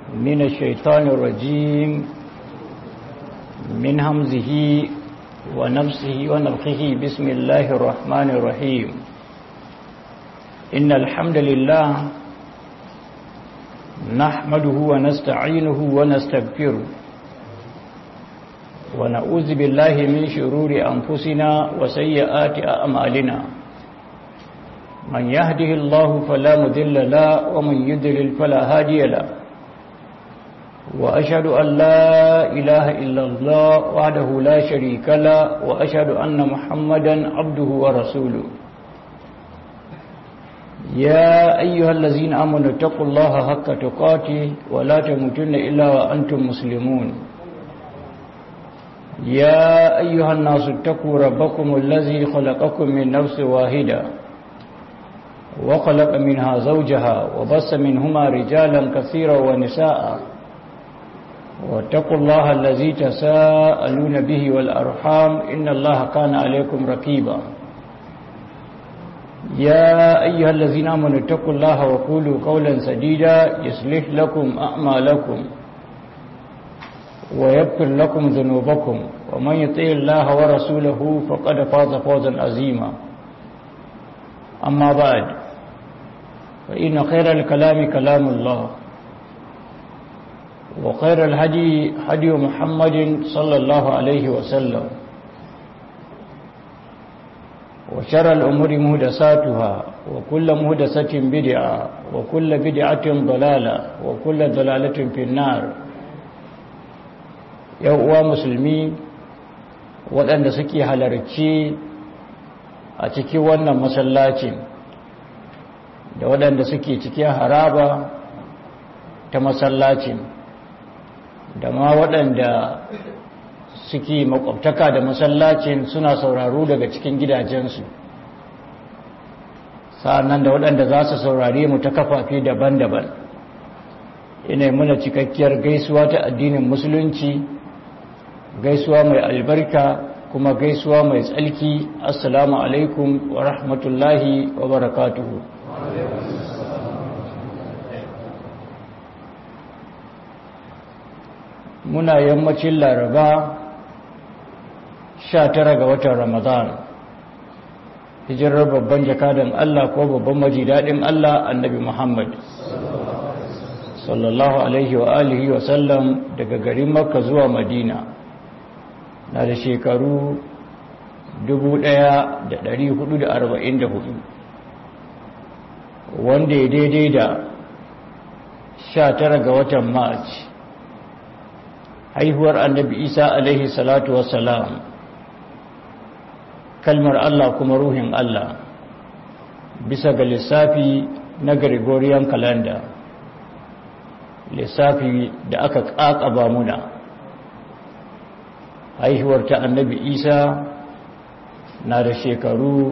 من الشيطان الرجيم من همزه ونفسه ونفخه بسم الله الرحمن الرحيم إن الحمد لله نحمده ونستعينه ونستغفره ونعوذ بالله من شرور أنفسنا وسيئات أعمالنا من يهده الله فلا مذل له ومن يذلل فلا هادي له وأشهد أن لا إله إلا الله وحده لا شريك له وأشهد أن محمدا عبده ورسوله يا أيها الذين آمنوا اتقوا الله حق تقاته ولا تموتن إلا وأنتم مسلمون يا أيها الناس اتقوا ربكم الذي خلقكم من نفس واحدة وخلق منها زوجها وبس منهما رجالا كثيرا ونساء واتقوا الله الذي تساءلون به والأرحام إن الله كان عليكم رقيبا يا أيها الذين آمنوا اتقوا الله وقولوا قولا سديدا يصلح لكم أعمالكم ويغفر لكم ذنوبكم ومن يطع الله ورسوله فقد فاز فوزا عظيما أما بعد فإن خير الكلام كلام الله وخير الهدي هدي محمد صلى الله عليه وسلم وشر الأمور مهدساتها وكل مهدسة بدعة وكل بدعة ضلالة وكل ضلالة في النار uwa musulmi waɗanda suke halarci a cikin wannan masallacin da waɗanda suke cikin haraba ta masallacin da ma waɗanda suke makwabtaka da masallacin suna sauraro daga cikin gidajensu sa'annan da waɗanda za su saurare mu ta kafafe daban-daban ina muna cikakkiyar gaisuwa ta addinin musulunci gaisuwa mai albarka kuma gaisuwa mai tsalki assalamu alaikum wa rahmatullahi wa barakatuhu muna yammacin laraba 19 ga watan ramadan hijirar babban jakadan Allah ko babban majidadin Allah annabi Muhammad sallallahu alaihi wa alihi wa sallam daga garin makka zuwa madina na da shekaru 1444 wanda ya daidai da 19 ga watan march haihuwar annabi isa alaihi salatu wassalam kalmar allah kuma ruhin allah bisa ga lissafi na gregorian calendar lissafi da aka ƙaƙaba muna haihuwar ta annabi isa na da shekaru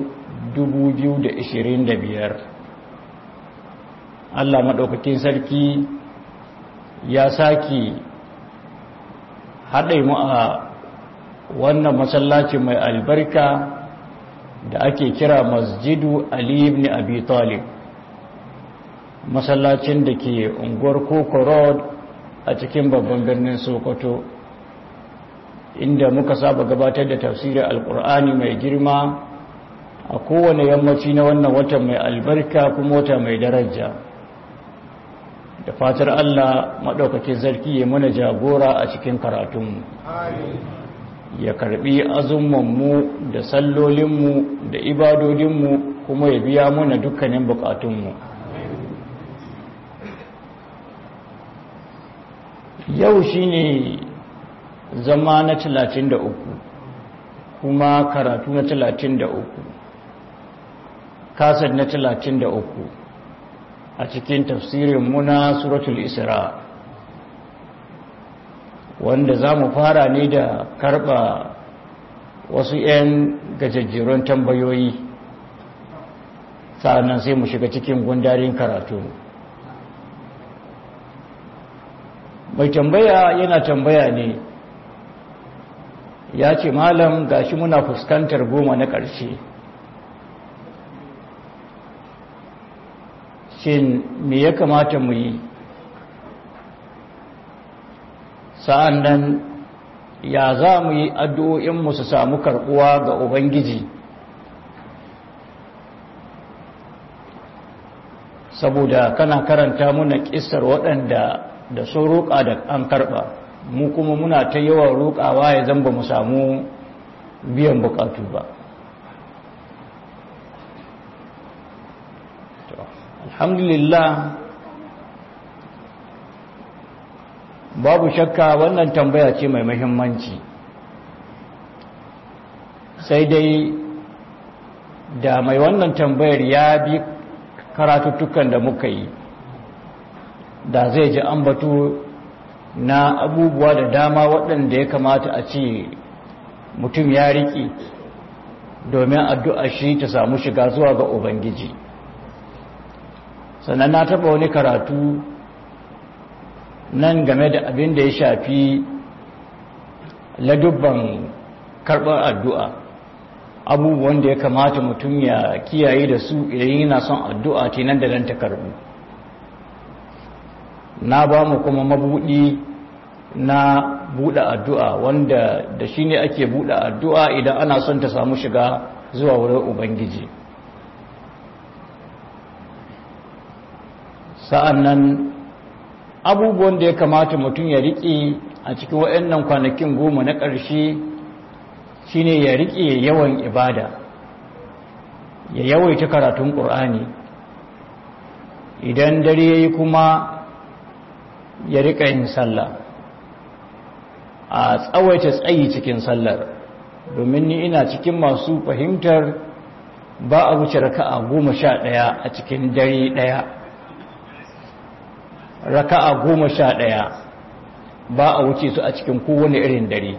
2025 allah maɗaukakin sarki ya sake haɗe mu a wannan masallaci mai albarka da ake kira masjidu ali ibn abi talib masallacin da ke unguwar koko road a cikin babban birnin sokoto inda muka saba gabatar da tafsirin alkur'ani mai girma a kowane yammaci na wannan wata mai albarka kuma wata mai daraja da fatar allah maɗaukakin zarki ya mana jagora a cikin karatunmu ya karbi azumanmu da sallolinmu da ibadodinmu kuma ya biya mana dukkanin bukatunmu yau shine zama na talatin da uku kuma karatu na talatin da uku kasar na talatin da uku a cikin tafsirin muna suratul isra wanda za mu fara ne da karba wasu 'yan gajajjerun tambayoyi sa'annan sai mu shiga cikin gundarin karatu mai tambaya yana tambaya ne ya ce malam gashi muna fuskantar goma na ƙarshe shin me ya kamata mu yi sa'an nan ya za mu yi addu'o'inmu su samu karɓuwa ga ubangiji saboda kana karanta muna ƙisar waɗanda da sun roƙa da an karɓa mu kuma muna ta yawan roƙawa ya zamba mu samu biyan buƙatu ba alhamdulillah babu shakka wannan tambaya ce mai muhimmanci sai dai da mai wannan tambayar ya bi karatuttukan da muka yi da zai ji ambatu na abubuwa da dama waɗanda ya kamata a ce mutum ya riƙe domin addu'a shi ta samu shiga zuwa ga ubangiji sannan na taɓa wani karatu nan game da abin da ya shafi ladubban karɓar addu'a abubuwan da ya kamata mutum ya kiyaye da su idan yana son addu'a ce nan da nan ta karɓu na ba mu kuma mabuɗi na buɗe addu'a wanda da shi ne ake buɗe addu'a idan ana son ta samu shiga zuwa wurin ubangiji sa'an nan abubuwan da ya kamata mutum ya riƙe a cikin waɗannan kwanakin goma na ƙarshe shine ya riƙe yawan ibada ya yawaita karatun ƙur'ani idan dare ya yi kuma ya riƙa yin sallah a tsawaita tsayi cikin sallar domin ni ina cikin masu fahimtar ba a wuce raka'a goma sha ɗaya a cikin dare ɗaya raka'a goma sha ɗaya ba a wuce su a cikin kowane irin dare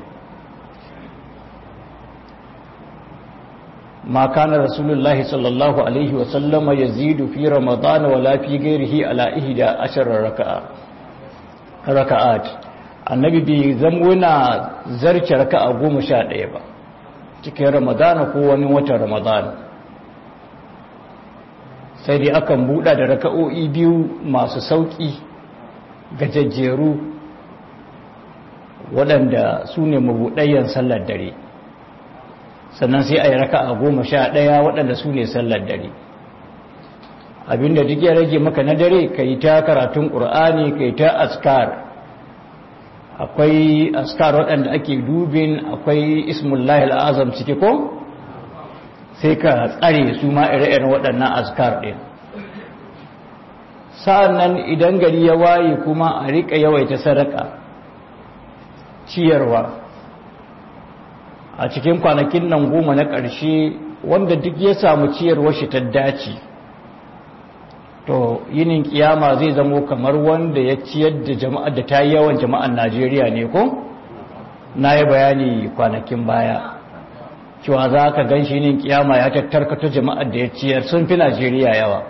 ما كان رسول الله صلى الله عليه وسلم يزيد في رمضان ولا في غيره على إحدى عشر ركعة ركعات annabi bai zamuna zarce raka'a goma sha ɗaya ba cikin ramadana ko wani watan ramadana sai dai akan buɗa da raka'o'i biyu masu sauƙi gajajjeru waɗanda su ne mabuɗayyan sallar dare sannan sai a yi raka a goma sha ɗaya waɗanda su ne sallar dare abinda duk ya rage maka na dare ka yi ta karatun ƙur'ani ka yi ta askar akwai askar waɗanda ake dubin akwai ismullahi al'azam ciki ko sai ka tsare su ma ire-iren waɗannan askar ɗin sa'an nan idan gari ya waye kuma a riƙa yawaita sadaka ciyarwa a cikin kwanakin nan goma na ƙarshe wanda duk ya samu ciyarwar shi ta dace to yinin kiyama zai zamo kamar wanda ya ciyar da jama'ar da ta yi yawan jama'ar najeriya ne ko na yi bayani kwanakin baya cewa za ka gan shi yinin kiyama ya tattarkata jama'ar da ya ciyar sun fi najeriya yawa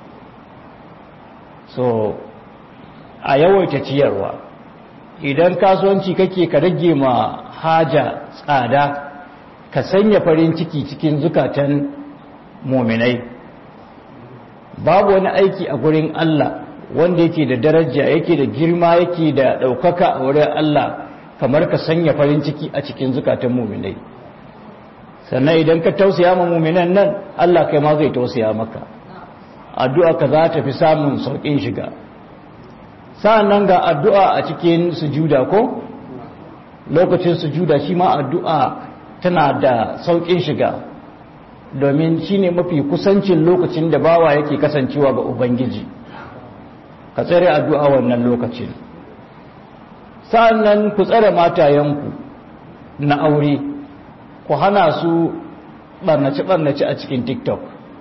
so a yawaita ciyarwa idan kasuwanci kake ka rage ma haja tsada ka sanya farin ciki cikin zukatan muminai babu wani aiki a gurin Allah wanda yake da daraja yake da girma yake da ɗaukaka a wurin Allah kamar ka sanya farin ciki a cikin zukatan muminai sannan idan ka tausaya ma muminan nan Allah kai ma zai tausaya maka addu'a ka za ta fi samun sauƙin shiga sa'an nan ga addu'a a cikin sujuda ko lokacin sujuda shi ma addu'a tana da sauƙin shiga domin shi ne mafi kusancin lokacin da bawa yake kasancewa ga ubangiji ka tsare addu'a wannan lokacin sa'an nan ku tsare matayenku na aure ku hana su ɓarnace-ɓarnace a cikin tiktok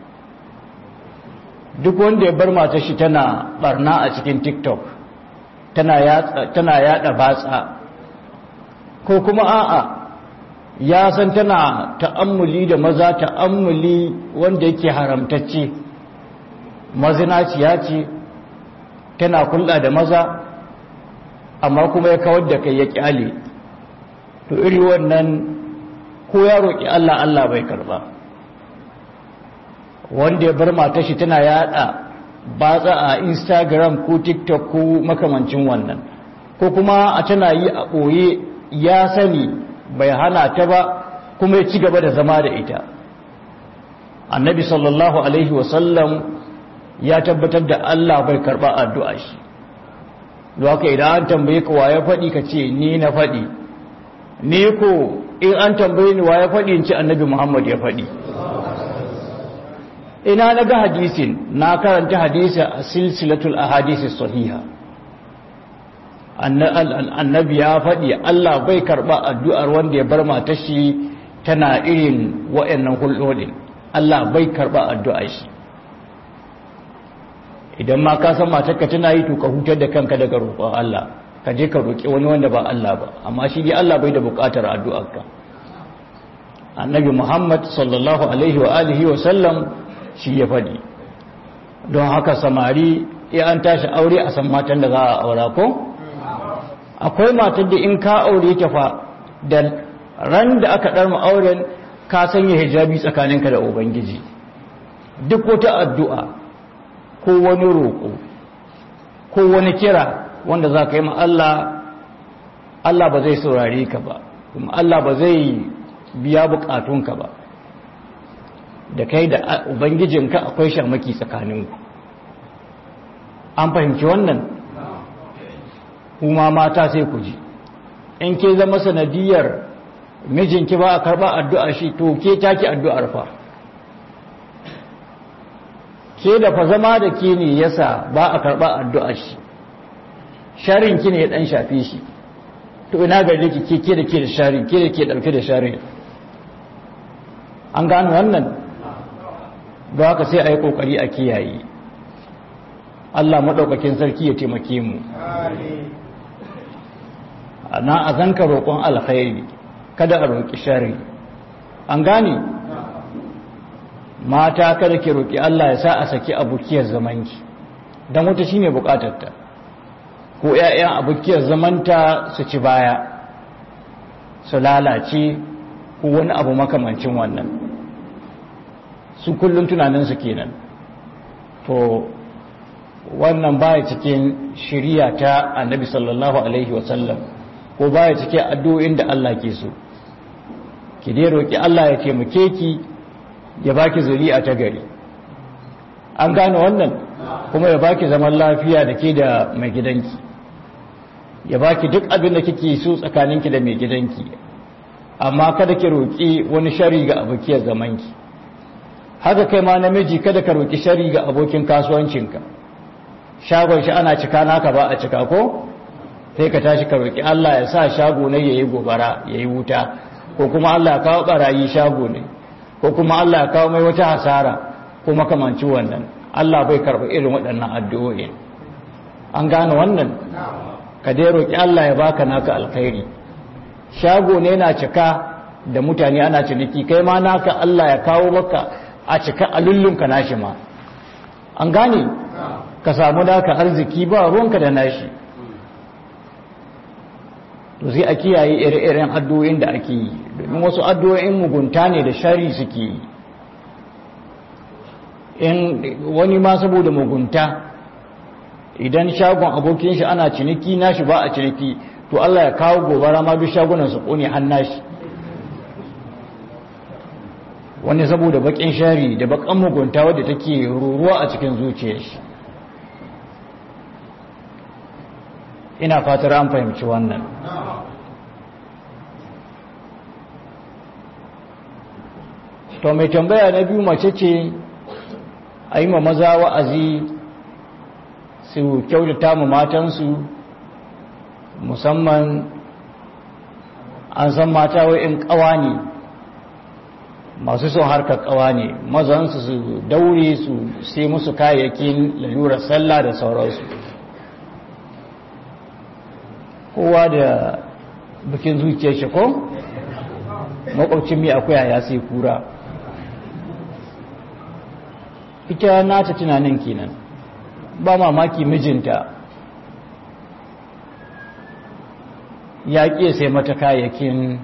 duk wanda ya bar matar shi tana ɓarna a cikin tiktok tana yada batsa ko kuma a'a ya san tana ta'ammuli da maza ta'ammuli wanda yake haramtacce mazinaciya ce tana kulla da maza amma kuma ya kawar da kai ya kyale to iri wannan ko ya roƙi Allah Allah bai karba wanda ya bar matar shi tana yada batsa a instagram ko tiktok ko makamancin wannan ko kuma a tana yi a ɓoye ya sani bai hana ta ba kuma ya ci gaba da zama da ita annabi sallallahu alaihi wasallam ya tabbatar da Allah bai karɓa addu'a shi da haka idan an tambaye ka wa ya faɗi ka ce ni na faɗi ni ko in an tambaye ni wa ya faɗi in ci annabi muhammad ya faɗi ina na ga hadisin na karanta hadisi a silsilatul ahadisi sahiha annabi ya faɗi Allah bai karɓa addu'ar wanda ya bar matar shi tana irin wa'annan hulɗoɗin Allah bai karɓa addu'ar shi idan ma ka san matarka tana yi to ka hutar da kanka daga roƙon Allah ka je ka roƙi wani wanda ba Allah ba amma shi dai Allah bai da buƙatar addu'arka annabi Muhammad sallallahu alaihi wa alihi wa sallam shi ya faɗi don haka samari ya an tashi aure a san matan da za a aura ko akwai matar da in ka aure ta fa da ran da aka ɗarma auren ka sanya hijabi tsakaninka da ubangiji duk wata addu'a ko wani roƙo ko wani kira wanda za ka yi ma Allah Allah ba zai saurare ka ba kuma Allah ba zai biya bukatunka ba da kai da ubangijinka akwai shamaki tsakaninku an fahimci wannan kuma mata sai ku ji in ke zama sanadiyar mijinki ba a karba addu'a shi to ke taki addu'ar fa ke da fa zama da ke ne yasa ba a karba addu'ar shi sharinki ne ya dan shafe shi to ina gare ki ke ke da ke da sharin ke da ke dauke da sharin an gano wannan ba haka sai a yi kokari a kiyaye Allah maɗaukakin sarki ya taimake mu na a zanka roƙon alkhairi kada a roƙi shari an gane mata kada ke roƙi Allah ya sa a saki abukiyar zamanki don wata shine buƙatarta ko 'ya'yan abukiyar zamanta su ci baya su lalace ko wani abu makamancin wannan su kullum tunaninsu kenan to wannan baya cikin shiriya ta annabi sallallahu alaihi wasallam ko baya cikin addu'o'in da Allah ke so ki dai roki Allah ya taimake ki ya baki zuri'a ta gari an gane wannan kuma ya baki zaman lafiya da ke da mai gidanki ya baki duk abin da kike so tsakaninki da mai gidanki amma kada ki roki wani shari ga abokiyar zamanki haka kai ma namiji kada ka roki shari ga abokin kasuwancinka shagon shi ana cika naka ba a cika ko sai ka tashi ka roki Allah ya sa shago ne yayi gobara yayi wuta ko kuma Allah ya kawo barayi shago ne ko kuma Allah ya kawo mai wata hasara ko makamanci wannan Allah bai karɓi irin waɗannan addu'o'in an gane wannan ka dai roki Allah ya baka naka alkhairi shago ne na cika da mutane ana ciniki kai ma naka Allah ya kawo maka a cika a lullunka nashi ma an gane ka samu naka arziki ba ruwanka da nashi to sai a kiyaye ire-iren addu'o'in da ake yi domin wasu addu'o'in mugunta ne da shari suke yi in wani ma saboda mugunta idan shagon abokin shi ana ciniki nashi ba a ciniki to Allah ya kawo gobara ma duk shagunan su kone an nashi wani saboda bakin shari da bakan mugunta wadda take ruruwa a cikin zuciyar shi ina fatar an fahimci wannan to mai tambaya na biyu mace ce a yi ma maza wa'azi su kyautata mu matansu musamman an san mata wa'in ƙawa ne masu son harkar ƙawa ne mazansu su daure su sai musu kayayyakin lalurar sallah da sauransu kowa da bikin zuciyar shi ko makwabcin mai akwai ya sai kura ita nata tunanin kenan ba mamaki mijinta ya ƙi sai mata kayayyakin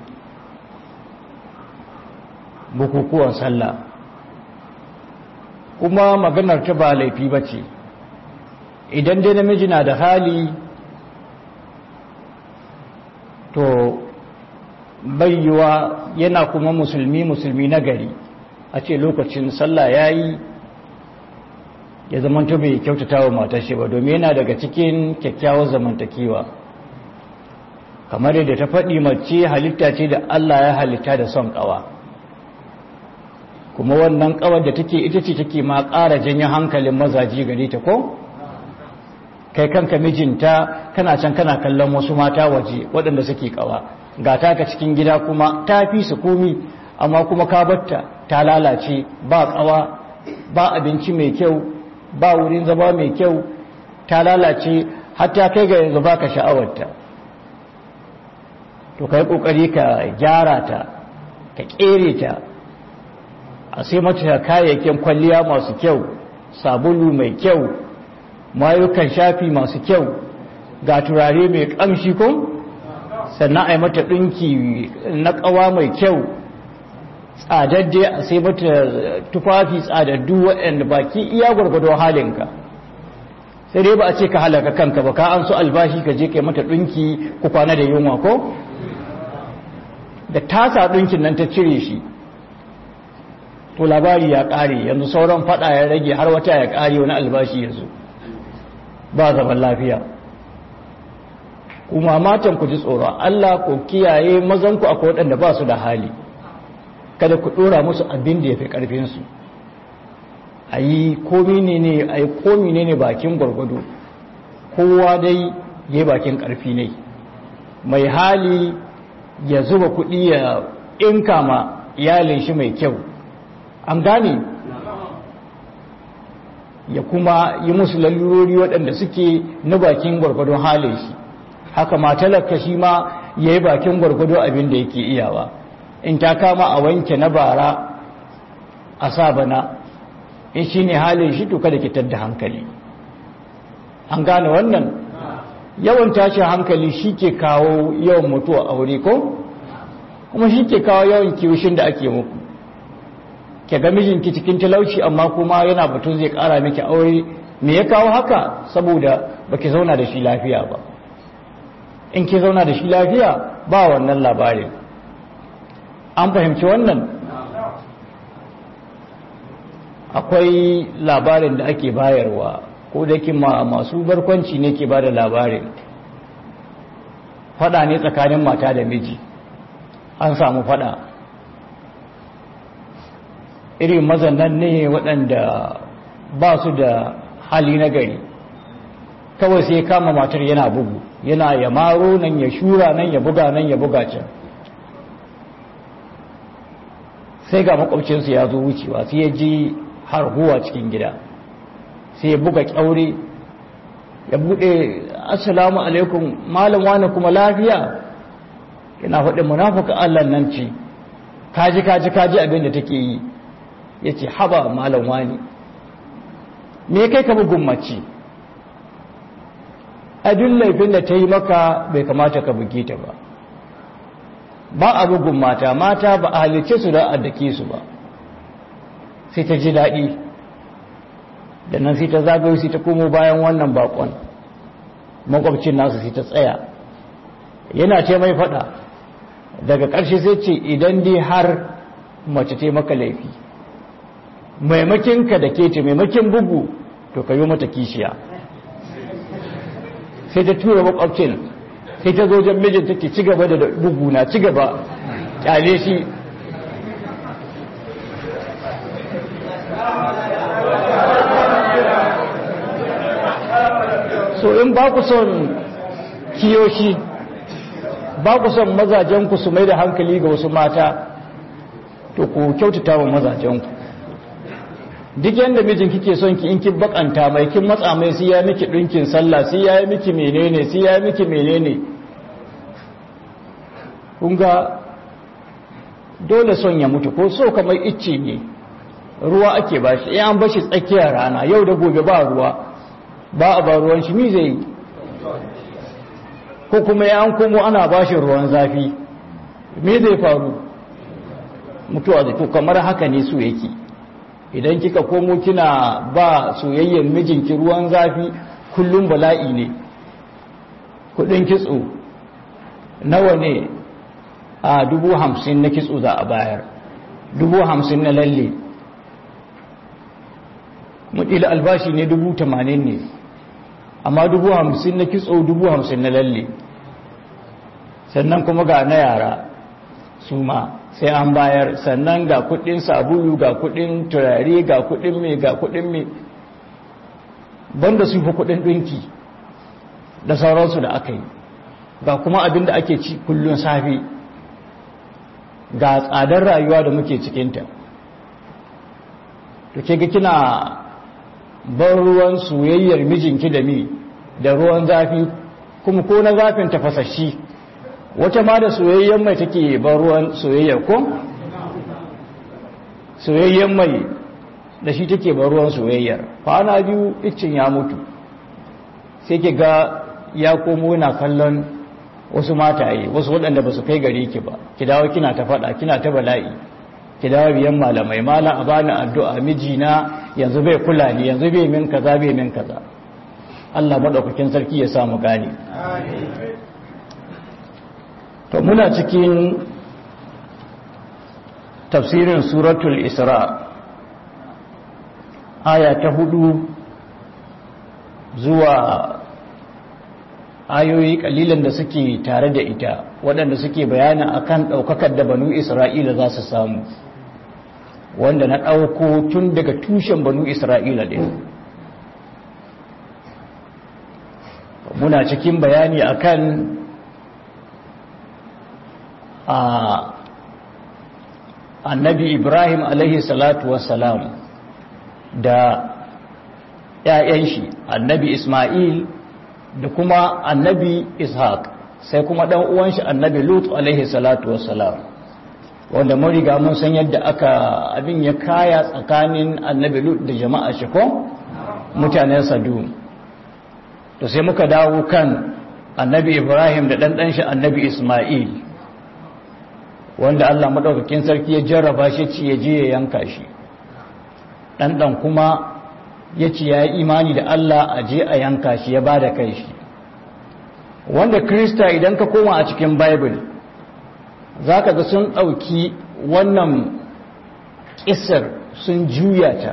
bukukuwan sallah kuma maganar ta ba laifi ba ce idan dai namiji na da hali to bayyuwa yana kuma musulmi musulmi na gari a ce lokacin sallah ya yi ya zamanta bai kyautata wa matashi ba domin yana daga cikin kyakkyawar zamantakewa kamar yadda ta faɗi mace halitta ce da Allah ya halitta da son ƙawa kuma wannan ƙawar da take ita ce take ma ƙara janyo hankalin mazaji gare ta ko kai kanka mijinta kana can kana kallon wasu mata waje waɗanda suke ƙawa ga taka cikin gida kuma ta fi su komi amma kuma ka batta ta lalace ba ƙawa ba abinci mai kyau ba wurin zama mai kyau ta lalace hatta kai ga yanzu ba ka sha'awarta to ka yi ƙoƙari ka gyara ta ka ƙere ta a sai mata kayayyakin kwalliya masu kyau sabulu mai kyau mayukan shafi masu kyau ga turare mai ƙamshi ko sannan a yi mata ɗinki na ƙawa mai kyau tsadadde a sai mata tufafi tsadaddu waɗanda baki iya gwargwado halinka sai dai ba a ce ka halaka kanka ba ka an so albashi ka je kai mata ɗinki ku kwana da yunwa ko da tasa ɗinkin nan ta cire shi to labari ya ƙare yanzu sauran faɗa ya rage har wata ya ƙare wani albashi ya zo ba zaman lafiya kuma matan ku ji tsoron Allah ku kiyaye mazanku akwai waɗanda ba su da hali kada ku ɗora musu abin da ya fi ƙarfinsu a yi komi ne ne a yi komi ne ne bakin gwargwado kowa dai ya bakin ƙarfi ne mai hali ya zuba kuɗi ya inka ma iyalin shi mai kyau an gane ya kuma yi musu lalurori waɗanda suke na bakin gwargwadon halin shi haka matalaka shi ma ya yi bakin gwargwado abin da yake iyawa in ta kama a wanke na bara a sa bana in shi ne halin shi to kada ki da hankali an gane wannan yawan tashin hankali shi ke kawo yawan mutuwa aure ko kuma shi ke kawo yawan kiwushin da ake muku ke ga mijinki cikin talauci amma kuma yana batun zai kara miki aure me ya kawo haka saboda baki zauna da shi lafiya ba in ki zauna da shi lafiya ba wannan labarin an fahimci wannan akwai labarin da ake bayarwa ko da yake masu barkwanci ne ke bada labarin fada ne tsakanin mata da miji an samu fada irin mazannan ne waɗanda ba su da hali na gari kawai sai kama matar yana bugu yana ya maro nan ya shura nan ya buga nan ya buga can sai ga makwabcinsu ya zo wucewa sai ya ji harhuwa cikin gida sai ya buga kyaure ya bude assalamu alaikum malam wani kuma lafiya yana faɗin munafuka Allah nan ce kaji kaji kaji abin da take yi ya ce haba malam wani me kai ka bugun mace abin laifin da ta yi maka bai kamata ka buge ta ba ba a bugun mata mata ba a halice su da addake su ba sai ta ji daɗi da nan sai ta zagayo sai ta komo bayan wannan bakon makwabcin nasu sai ta tsaya yana ce mai faɗa daga ƙarshe sai ce idan dai har mace ta maka laifi maimakin ka da ke ce maimakin bugu to ka yi mata kishiya sai ta tura makwabcin sai ta zo jan mijin take ci gaba da bugu na ci gaba kyale shi so in ba ku son kiyoshi ba ku son mazajenku su mai da hankali ga wasu mata to ku kyautata wa mazajenku duk yadda mijin kike son ki in ki bakanta mai kin matsa mai sai ya miki dinkin sallah sai ya miki menene sai ya miki menene kun ga dole son ya mutu ko so kamar icce ne ruwa ake bashi in an bashi tsakiyar rana yau da gobe ba ruwa ba a ba ruwan shi mi zai yi ko kuma ya an komo ana bashi ruwan zafi me zai faru mutuwa zai to kamar haka ne su yake idan kika komo kina ba soyayyar mijinki ruwan zafi kullum bala'i ne kudin kitso nawa ne a dubu hamsin na kitso za a bayar dubu hamsin na lalle mutila albashi ne dubu tamanin ne amma dubu hamsin na kitso dubu hamsin na lalle sannan kuma ga na yara su ma sai an bayar sannan ga kudin sabulu ga kudin turare ga kudin mai ga kudin mai banda su fi kudin dinki da sauransu da aka yi ga kuma abin da ake ci kullun safi ga tsadar rayuwa da muke cikinta to ke ga kina ban ruwan soyayyar mijinki da mi da ruwan zafi kuma ko na zafin tafasashi wata ma da soyayyen mai take ban ruwan soyayyar ko soyayyen mai da shi take ban ruwan soyayyar kwana biyu iccin ya mutu sai ke ga ya komo na kallon wasu mataye wasu waɗanda ba su kai gare ki ba ki dawo kina ta faɗa kina ta bala'i ki dawo biyan malamai malam a bani addu'a mijina yanzu bai kula ni yanzu bai min kaza bai min kaza Allah madaukakin sarki ya samu gane to muna cikin tafsirin suratul isra aya ta hudu zuwa ayoyi kalilan da suke tare da ita waɗanda suke bayana akan ɗaukakar da banu isra'ila za su samu wanda na ɗauko tun daga tushen banu isra'ila ɗin muna cikin bayani akan a annabi ibrahim alaihi salatu wassalam da ‘ya'yan shi annabi ismail da kuma annabi ishaq sai kuma ɗan uwan shi annabi lut alaihi salatu wassalam wanda mun riga mun san yadda aka abin ya kaya tsakanin annabi lut da jama'a shi ko mutanen sadum to sai muka dawo kan annabi ibrahim da ɗanɗan shi annabi ismail wanda allah maɗaukakin sarki ya jarraba shi ci ya je ya yanka shi ɗanɗan kuma ya ci ya yi imani da allah a je a yanka shi ya ba da kai shi wanda krista idan ka koma a cikin bible za ka ga sun ɗauki wannan ƙisar sun juya ta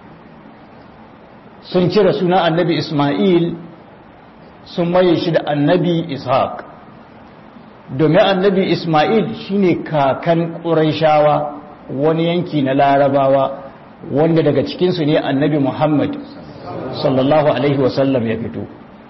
sun cire suna annabi ismail sun maye shi da annabi ishaq domin annabi ismail shine kakan ƙuraishawa wani yanki na larabawa wanda daga cikinsu ne annabi muhammad sallallahu alaihi wasallam ya fito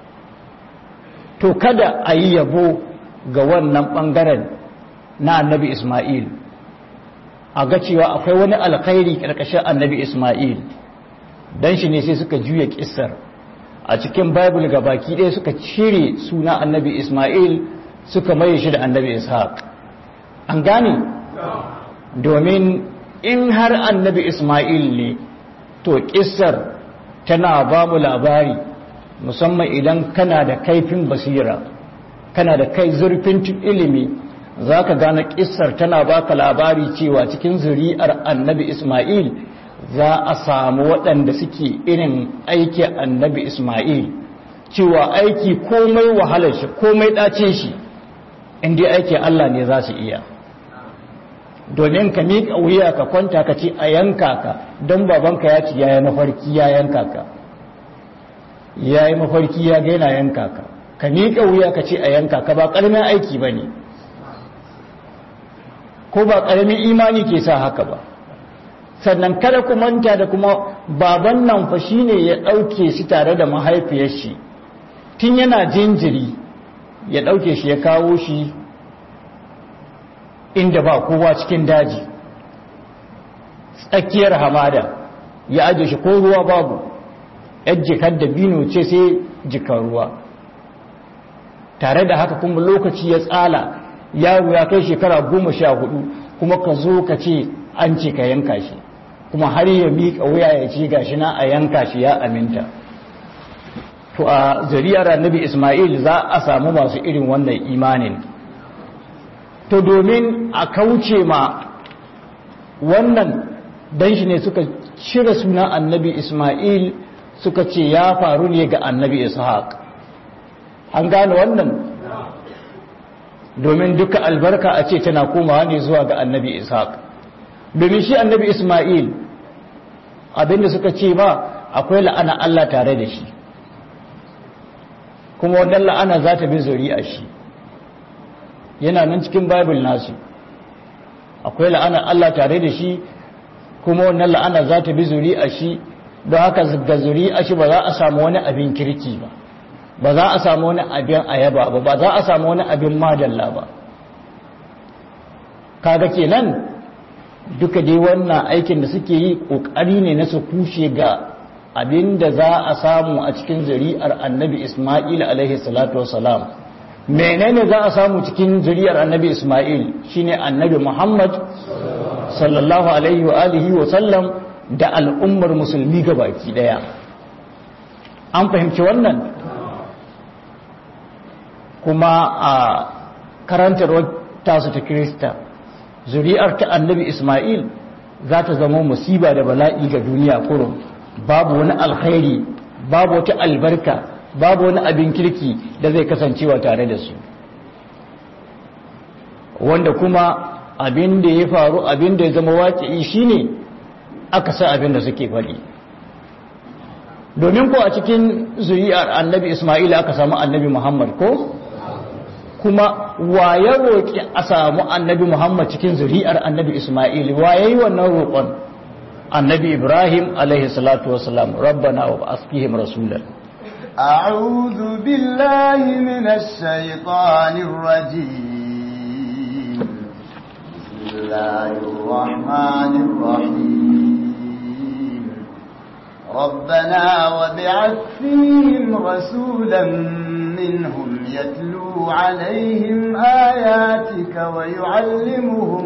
to kada a yi yabo ga wannan ɓangaren na annabi ismail a ga cewa akwai wani alkhairi ƙarƙashin annabi ismail don shi ne sai suka juya ƙisar a cikin bible ga baki ɗaya suka cire suna annabi ismail suka maye shi da annabi ishaq an gane domin in har annabi ismail ne to ƙisar tana ba mu labari musamman idan kana da kaifin basira kana da kai zurfin ilimi za ka gane ƙisar tana baka labari cewa cikin zuri'ar annabi ismail za a samu waɗanda suke irin aiki annabi Ismail cewa aiki komai wahalar shi komai ɗace shi inda aiki Allah ne za su iya domin ka miƙa wuya ka kwanta ka ce a yanka ka don babanka ya ce ya yi mafarki ya yanka ka ya yi mafarki ya gaina yanka ka ka miƙa wuya ka ce a yanka ka ba ƙaramin aiki ba ne ko ba ƙaramin imani ke sa haka ba sannan kada ku manta da kuma baban nan fa shine ya ɗauke shi tare da mahaifiyar shi tun yana jinjiri ya ɗauke shi ya kawo shi inda ba kowa cikin daji tsakiyar hamada ya aje shi ko ruwa babu yan jikar da bino ce sai jikar ruwa tare da haka kuma lokaci ya tsala yaro ya kai shekara goma sha hudu kuma ka zo ka ce an ce ka yanka shi kuma har ya miƙa wuya ya ce gashi na a yanka shi ya aminta to a zariyar annabi Ismail za a samu masu irin wannan imanin to domin a kauce ma wannan dan shi ne suka cire suna annabi Ismail suka ce ya faru ne ga annabi Ishaq an gane wannan domin duka albarka a ce tana komawa ne zuwa ga annabi ishaq domin shi annabi isma'il abinda suka ce ba akwai la'ana Allah tare da shi kuma wannan la'ana za ta bi zuri'a shi yana nan cikin bible nasu akwai la'ana Allah tare da shi kuma wannan la'ana za ta bi zuri'a shi don haka ga zuri'a shi ba za a samu wani abin kirki ba ba za a samu wani abin ayaba ba ba za a samu wani abin madalla ba kaga kenan duka dai wannan aikin da suke yi kokari ne na su kushe ga abin da za a samu a cikin zuri'ar annabi isma'il alaihi salatu wassalam menene za a samu cikin zuri'ar annabi isma'il shine annabi muhammad sallallahu alaihi wa alihi wa sallam da al'ummar musulmi gabaki daya an fahimci wannan kuma a karantarwar tasu ta kirista zuri'ar ta annabi ismail za ta zama musiba da bala'i ga duniya kurum babu wani alkhairi babu wata albarka babu wani abin kirki da zai kasancewa tare da su wanda kuma abin da ya faru abin da ya zama waƙi shine aka sa abin da suke faɗi domin ko a cikin zuri'ar annabi ismail aka samu annabi muhammad ko kuma waye roƙi a samu annabi Muhammad cikin zuri'ar annabi Ismail waye yi wannan roƙon annabi Ibrahim alaihi salatu wasalam rabbana wa asqihim rasulan أعوذ بالله من الشيطان الرجيم بسم الله الرحمن الرحيم ربنا وابعث فيهم رسولا منهم يتلو عليهم آياتك ويعلمهم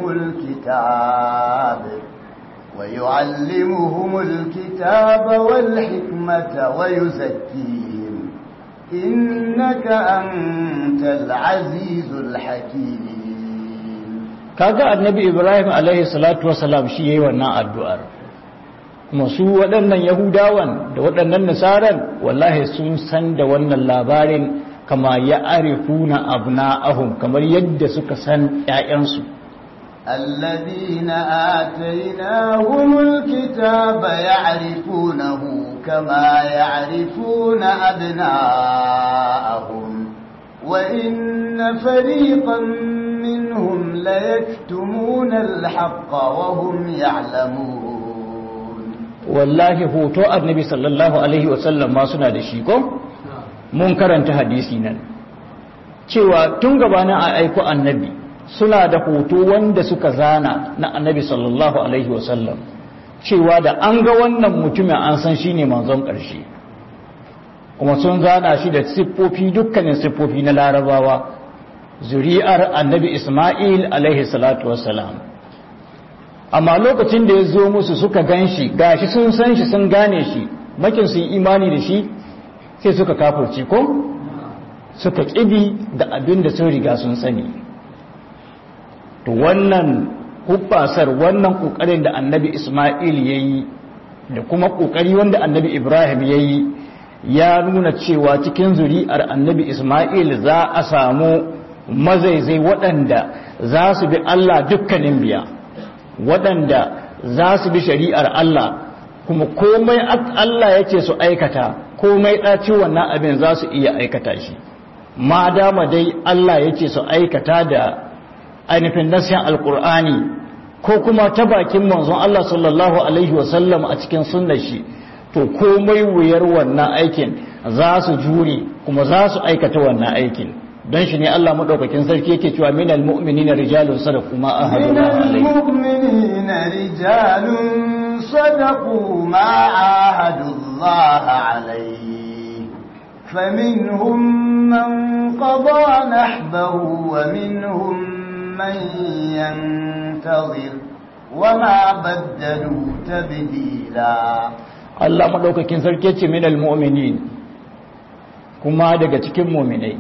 الكتاب ويعلمهم الكتاب والحكمة ويزكيهم إنك أنت العزيز الحكيم kaga annabi Ibrahim alaihi salatu wasalam shi yayi wannan addu'ar kuma su waɗannan yahudawan da waɗannan nasaran wallahi sun san da wannan labarin kama ya arifuna abna'ahum kamar yadda suka san ƴaƴansu الذين آتيناهم الكتاب يعرفونه كما يعرفون أبناءهم وإن فريقا منهم ليكتمون الحق وهم يعلمون والله hoto annabi sallallahu alaihi wasallam ma suna da shi ko mun karanta hadisi nan cewa tun gabanin a aiko annabi suna da hoto wanda suka zana na annabi sallallahu alaihi wasallam cewa da an ga wannan mutumin an san shi ne manzon ƙarshe kuma sun zana shi da siffofi dukkanin siffofi na larabawa zuri'ar annabi isma'il alaihi salatu wassalam amma lokacin da ya zo musu suka gan shi gashi sun san shi sun gane shi makin sun imani da shi sai suka kafurci ko suka ƙibi da abin da sun riga sun sani to wannan hubbasar wannan ƙoƙarin da annabi isma'il ya yi da kuma ƙoƙari wanda annabi ibrahim ya yi ya nuna cewa cikin zuri'ar annabi isma'il za a samu mazaizai waɗanda za su bi allah dukkanin biya waɗanda za su bi shari'ar allah kuma komai allah ya ce su aikata komai ɗaci wannan abin za su iya aikata shi ma dama dai Allah ya ce su aikata da ainihin nasiyan alkur'ani ko kuma ta bakin manzon Allah sallallahu alaihi wasallam a cikin sunnar shi to komai wuyar wannan aikin za su jure kuma za su aikata wannan aikin don shi ne Allah madaukakin sarki yake cewa minal mu'minina rijalun sadaqu ma ahadullah alaihi المؤمنين رجال صدقوا ما عاهدوا الله عليه فمنهم من قضى نحبه ومنهم من ينتظر وما بدلوا تبديلا Allah madaukakin sarki ce minal mu'minin kuma daga cikin mu'minai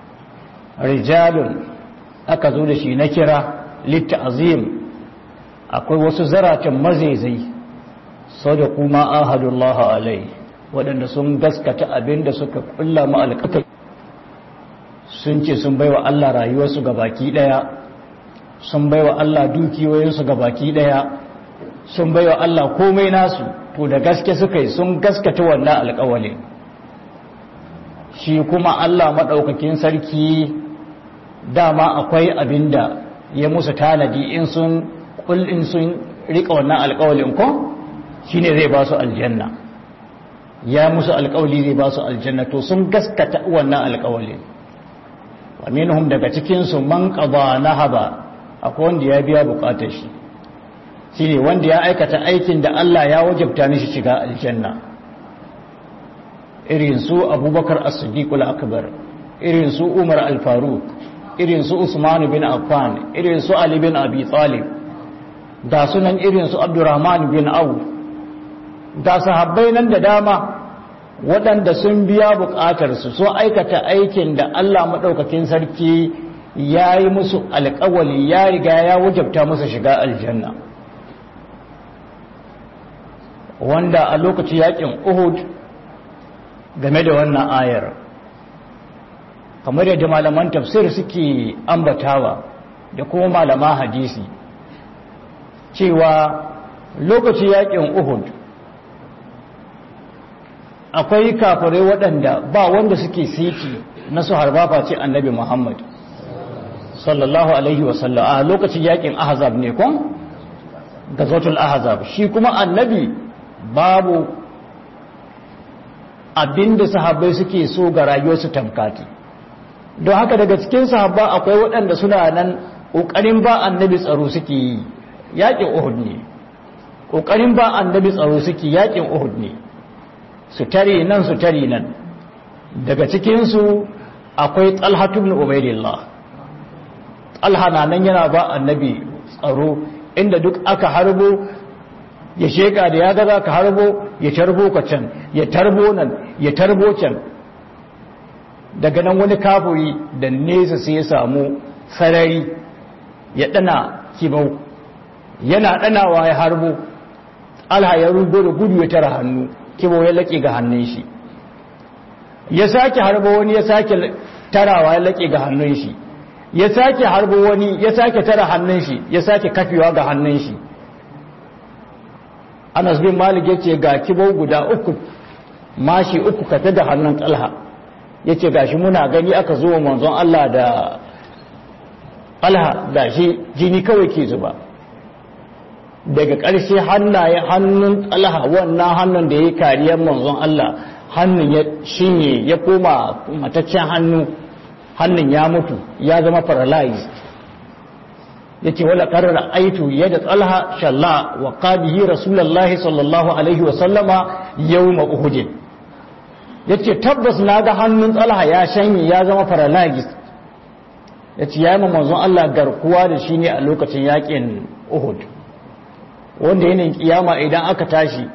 rijalun aka zo da shi na kira litta'zim akwai wasu zaratan mazaizai sadaqu ma ahadullah alai waɗanda sun gaskata abinda suka kulla ma alƙaƙa sun ce sun baiwa Allah rayuwarsu ga baki daya sun baiwa Allah dukiyoyinsu ga baki daya sun baiwa Allah komai nasu to da gaske suka yi sun gaskata wannan alƙawalin shi kuma Allah maɗaukakin sarki dama akwai abinda ya musu tanadi in sun kullin sun rika wannan alƙawalin ko shine zai ba su aljanna ya musu alƙawali zai ba su aljanna to sun gaskata wannan alƙawalin wa minhum daga cikin su man qada nahaba akwai wanda ya biya bukatar shi shine wanda ya aikata aikin da Allah ya wajabta mishi shiga aljanna irin su abubakar as-siddiqul akbar irin su umar al-faruq irin su usman bin affan irin su ali bin abi talib da sunan irin su abdurrahman bin auf da sahabbai nan da dama waɗanda sun biya buƙatar su so aikata aikin da Allah madaukakin sarki ya yi musu alƙawali ya riga ya wajabta musu shiga aljanna wanda a lokacin yakin uhud game da wannan ayar kamar yadda malaman tafsir suke ambatawa da kuma malama hadisi cewa lokacin yakin uhud akwai kafirai waɗanda ba wanda suke siti na su harbafa ce annabi muhammad sallallahu alaihi wasallam a lokacin yakin ahzab ne kun gazotul ahzab shi kuma annabi babu abinda sahabbai suke so ga rayuwarsu tamkati don haka daga cikin sahabba akwai waɗanda suna nan ƙoƙarin ba annabi tsaro suke yi yaƙin uhud ne ƙoƙarin ba annabi tsaro suke yaƙin uhud ne su tare nan su tare nan daga cikinsu akwai talhatu ibn ubaidillah talha na nan yana ba annabi tsaro inda duk aka harbo ya sheka da ya gaza ka harbo ya tarbo ka can ya tarbo nan ya tarbo can daga nan wani kafuri da nesa sai ya samu sarari ya dana kibau yana danawa ya harbo alha ya rugo da gudu ya tara hannu kibau ya laƙe ga hannun shi ya sake harbo wani ya sake tarawa ya laƙe ga hannun shi ya sake harbo wani ya sake tara hannun shi ya sake kafewa ga hannun shi anas bin malik yace ga kibau guda uku mashi uku kafe da hannun talha yace gashi muna gani aka zo manzon Allah da talha gashi jini kawai ke zuba daga ƙarshe hannaye hannun talha wannan hannun da ya kariyar manzon Allah hannun ya shinye ya koma mataccen hannu hannun ya mutu ya zama paralyzed yace wala qarra aitu yada talha shalla wa qabihi rasulullahi sallallahu alaihi wa sallama yawma uhud yace tabbas naga hannun talha ya shanye ya zama paralyzed yace yayi ma manzon Allah garkuwa da shi ne a lokacin yakin uhud wanda yanayin kiyama idan aka tashi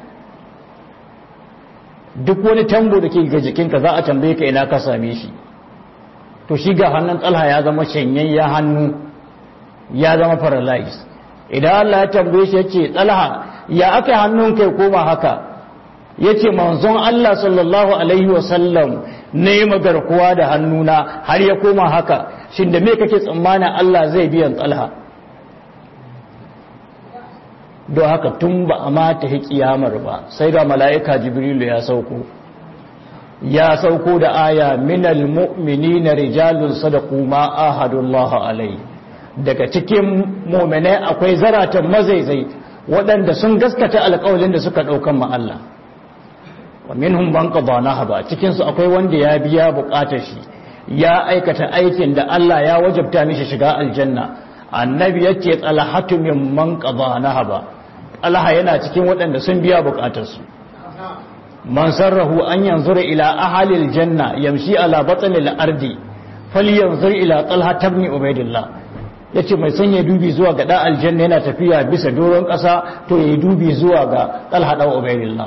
duk wani tambo da ke ga jikinka za a tambaye ka ina ka same shi to shi ga hannun talha ya zama shanyayyen hannu ya zama paralyzed idan Allah ya tambaye shi yace talha ya aka hannun kai koma haka yace manzon Allah sallallahu alaihi wasallam ne magarkuwa da hannuna har ya koma haka shin da me kake tsammanin Allah zai biyan talha don haka tun ba a mata kiyamar ba sai ga mala'ika jibrilu ya sauko ya sauko da aya minal mu'minina rijalun sadaqu ma ahadullah alai daga cikin mu'minai akwai zaratan mazaizai waɗanda sun gaskata alƙawalin da suka ɗaukan ma Allah wa minhum man qada nahaba cikin su akwai wanda ya biya buƙatar shi ya aikata aikin da Allah ya wajabta mishi shiga aljanna annabi yace talahatu mimman qada nahaba Allah yana cikin waɗanda sun biya buƙatar su man sarrahu an yanzura ila ahalil janna yamshi ala batnil ardi falyanzur ila talha ibn ubaidillah yace mai sanya dubi zuwa ga da aljanna yana tafiya bisa doron ƙasa to yayi dubi zuwa ga talha da ubaidillah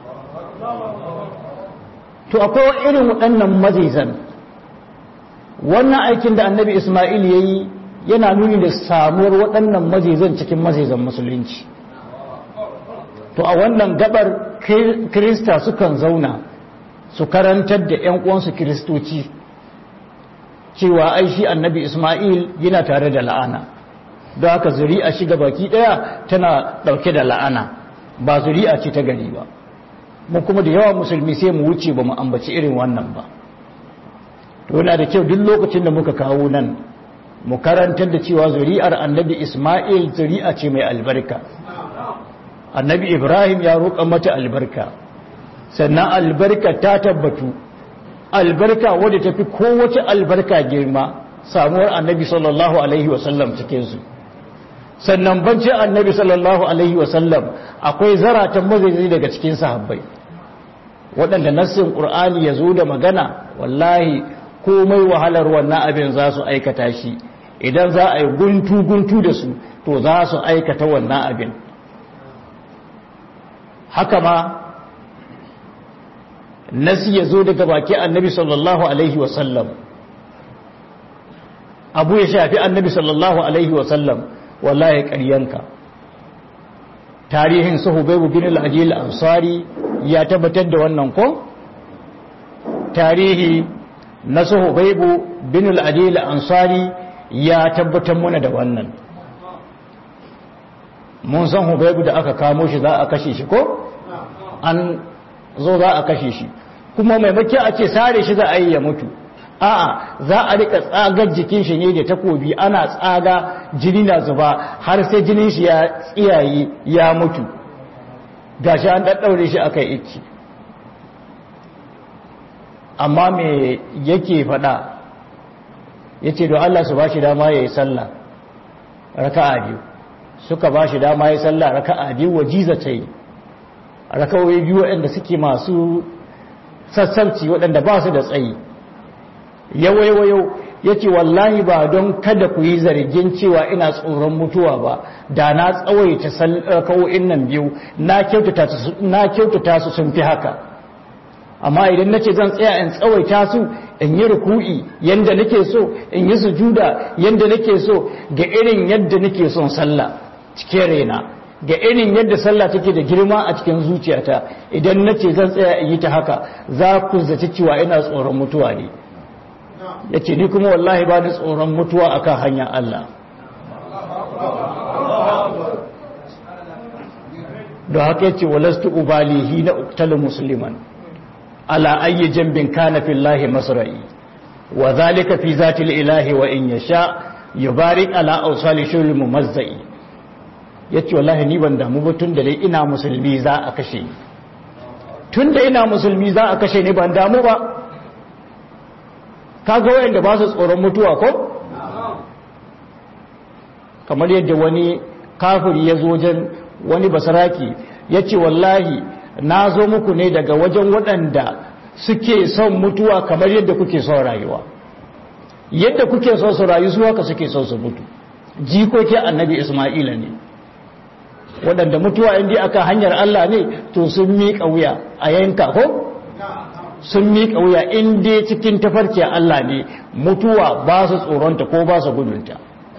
to akwai irin waɗannan mazizan wannan aikin da annabi isma'il yayi yana nuni da samuwar waɗannan mazizan cikin mazizan musulunci to a wannan gabar kirista sukan zauna su karantar da 'yan uwansu kiristoci cewa ai shi annabi Ismail yana tare da la'ana don haka zuri'a shiga baki daya tana dauke da la'ana ba zuri'a ce ta gari ba mu kuma da yawa musulmi sai mu wuce ba mu ambaci irin wannan ba to yana da kyau duk lokacin da muka kawo nan mu karantar da cewa zuri'ar annabi Ismail zuri'a ce mai albarka annabi Ibrahim ya roƙa mata albarka sannan albarka ta tabbatu albarka wadda ta fi kowace albarka girma samuwar annabi sallallahu alaihi wasallam cikinsu sannan banci annabi sallallahu alaihi wasallam akwai zaratan mazaizai daga cikin sahabbai waɗanda nassin ƙur'ani ya zo da magana wallahi komai wahalar wannan abin za su aikata shi idan za a yi guntu-guntu da su to za su aikata wannan abin haka ma nasi ya zo daga baki annabi sallallahu alaihi wasallam abu ya shafi annabi sallallahu alaihi wasallam wallahi ƙaryanka tarihin suhubaibu bin al-ajil ansari ya tabbatar da wannan ko tarihi na suhubaibu bin al-ajil ansari ya tabbatar mana da wannan mun san hubaibu da aka kamo shi za a kashe shi ko an zo za a kashe shi kuma maimaki a ce sare shi za a yi ya mutu a'a za a rika tsagar jikin shi ne da takobi ana tsaga jini na zuba har sai jinin shi ya tsiyaye ya mutu gashi an daddaure shi aka iki amma me yake fada yace don Allah su bashi dama yayi sallah raka'a biyu suka bashi dama yayi sallah raka'a biyu wajiza tayi raka'o'i biyu waɗanda suke masu sassarci waɗanda ba su da tsayi yawaiwayo ya ce wallahi ba don kada ku yi zargin cewa ina tsoron mutuwa ba da na tsawaita raka'o'in nan biyu na kyautata su sun fi haka amma idan na ce zan tsaya in tsawaita su in yi ruku'i yadda nake so in yi sujuda yadda nake so ga irin yadda nake son sallah cikin raina ga irin yadda sallah take da girma a cikin zuciyata idan na ce zan tsaya in yi ta haka za ku zaci cewa ina tsoron mutuwa ne ya ce ni kuma wallahi ba ni tsoron mutuwa akan hanyar Allah da haka yace walastu ubalihi na uktalu musliman ala ayyi jambin kana fillahi masra'i wa zalika fi zati ilahi wa in yasha yubarik ala awsali shul mumazzai yace wallahi ni ban damu ba tun da dai ina musulmi za a kashe tun da ina musulmi za a kashe ni ban damu ba kaga wayanda ba su tsoron mutuwa ko kamar yadda wani kafiri ya zo wajen wani basaraki ya ce wallahi na zo muku ne daga wajen waɗanda suke son mutuwa kamar yadda kuke son rayuwa yadda kuke son su rayu su haka suke son su mutu jikoki annabi isma'ila ne waɗanda mutuwa inda aka hanyar Allah ne to sun miƙa wuya a yanka ko sun miƙa wuya inda cikin tafarkiyar Allah ne mutuwa ba su tsoronta ko ba su gudunta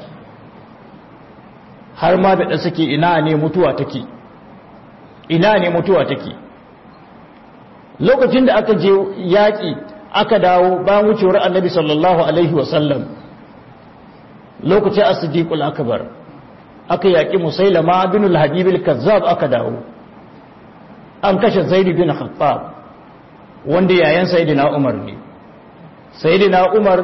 har ma da suke ina ne mutuwa take ina ne mutuwa take lokacin da aka je yaƙi aka dawo bayan wucewar annabi sallallahu alaihi wasallam lokacin as-siddiqul akbar aka yaƙi musailama bin al-habib al-kazzab aka dawo an kashe zaid bin khattab wanda yayan sayyidina umar ne sayyidina umar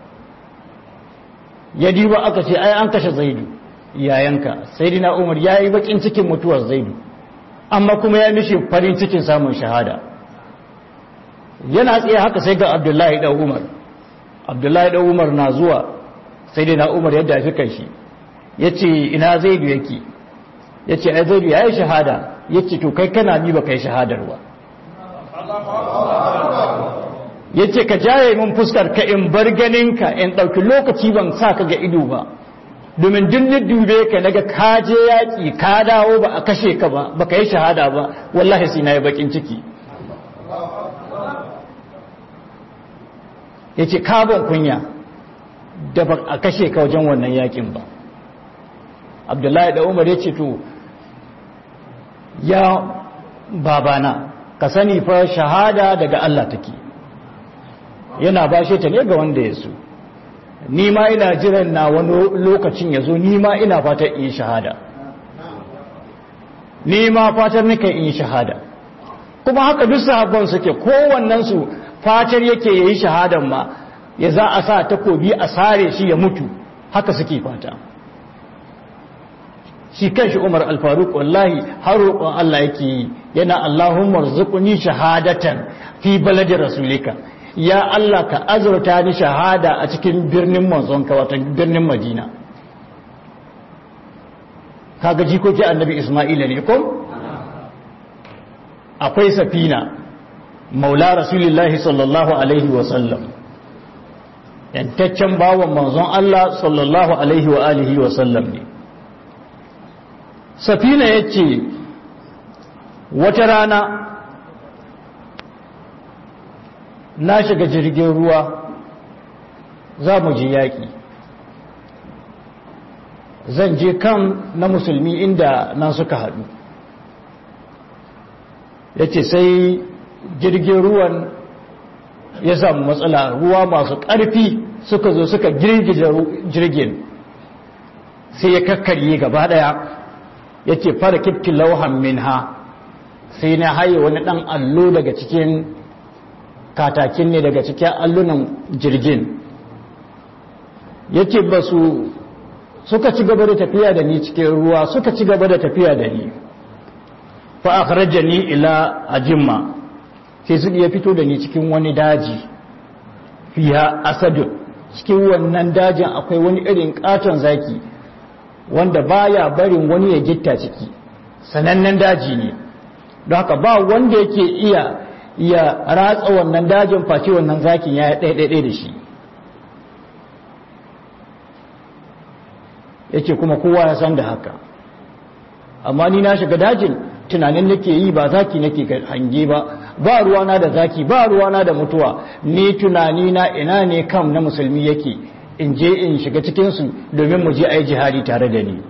ya diba aka ce ai an kashe zaidu yayanka sayyidina umar yayi bakin cikin mutuwar zaidu amma kuma ya mishi farin cikin samun shahada yana tsaye haka sai ga abdullahi da umar abdullahi da umar na zuwa sayyidina umar yadda ya fi kai shi yace ina zaidu yake yace ai zaidu yayi shahada yace to kai kana ni ba kai shahadar ba ya ce ka jaye min fuskar ka in bar ganinka in ɗauki lokaci ban sa ka ga ido ba domin duk dube ka naga ka je yaƙi ka dawo ba a kashe ka ba ba ka yi shahada ba wallahi sai na yi baƙin ciki ya ce kabon kunya da ba a kashe ka wajen wannan yaƙin ba abdullahi da umar ya ce to ya babana ka sani fa shahada daga Allah take yana bashe ta ne ga wanda ya so ni ma ina jiran na wani lokacin ya zo ni ma ina fatan in shahada ni ma fatan nika in shahada kuma haka duk sahabban suke kowannensu fatar yake yayi shahadan ma ya za a sa takobi a sare shi ya mutu haka suke fata shi kanshi Umar al-Faruq wallahi har roƙon Allah yake yi yana Allahumma rzuqni shahadatan fi baladi rasulika ya Allah ka azurta ni shahada a cikin birnin manzonka wato birnin Madina kaga jikoki annabi Isma'ila ne ko akwai safina maula rasulullahi sallallahu alaihi wa sallam yantaccen bawan manzon Allah sallallahu alaihi wa alihi wa sallam ne safina yace wata rana na shiga jirgin ruwa za mu je yaƙi zan je kan na musulmi inda nan suka haɗu ya ce sai jirgin ruwan ya samu matsala ruwa masu ƙarfi suka zo suka girgije jirgin sai ya kakkarye gaba ɗaya ya ce fara kifti lauhan min ha sai na haye wani ɗan allo daga cikin katakin ne daga cikin allunan jirgin yake ba su suka ci gaba da tafiya da ni cikin ruwa suka ci gaba da tafiya da ni fa akhrajani ila ajimma sai su iya fito da ni cikin wani daji fiha asadu cikin wannan dajin akwai wani irin katon zaki wanda baya barin wani ya gitta ciki sanannen daji ne don haka ba wanda yake iya ya ratsa wannan dajin face wannan zakin ya ɗaiɗaiɗai da shi yake kuma kowa ya san da haka amma ni na shiga dajin tunanin nake yi ba zaki nake hange ba ba ruwana da zaki ba ruwana da mutuwa ni tunani na ina ne kam na musulmi yake in je in shiga cikinsu domin mu je a yi jihari tare da ni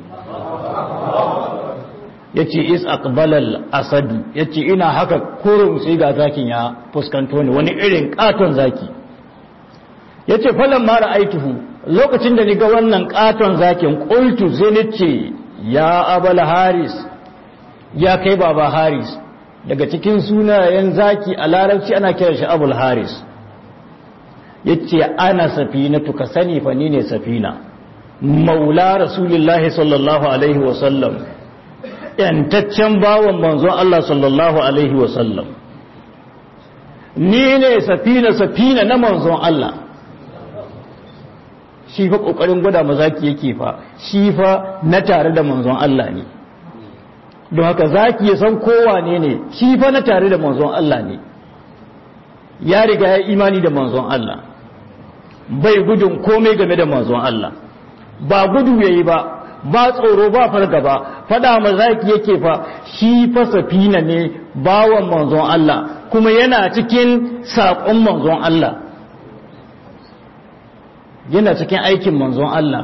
ya ce is aqbalal asadu ya ce ina haka kurum sai ga zakin ya fuskanto ni wani irin katon zaki ya ce falon mara aituhu lokacin da ni ga wannan katon zakin ƙultu sai ni ce ya abal haris ya kai baba haris daga cikin sunayen zaki a larabci ana kira shi abul haris ya ce ana safina tuka sani fa ni ne safina maula rasulullahi sallallahu alaihi wasallam yantaccen bawan manzon Allah sallallahu alaihi wasallam ni ne safina safina na manzon Allah shi fa kokarin gwada mazaki yake fa shi fa na tare da manzon Allah ne don haka zaki ya san kowa ne ne shi fa na tare da manzon Allah ne ya riga ya imani da manzon Allah bai gudun komai game da manzon Allah ba gudu yayi ba ba tsoro ba fargaba fada mazaki yake fa shi fa safina ne bawan manzon Allah kuma yana cikin saƙon manzon Allah yana cikin aikin manzon Allah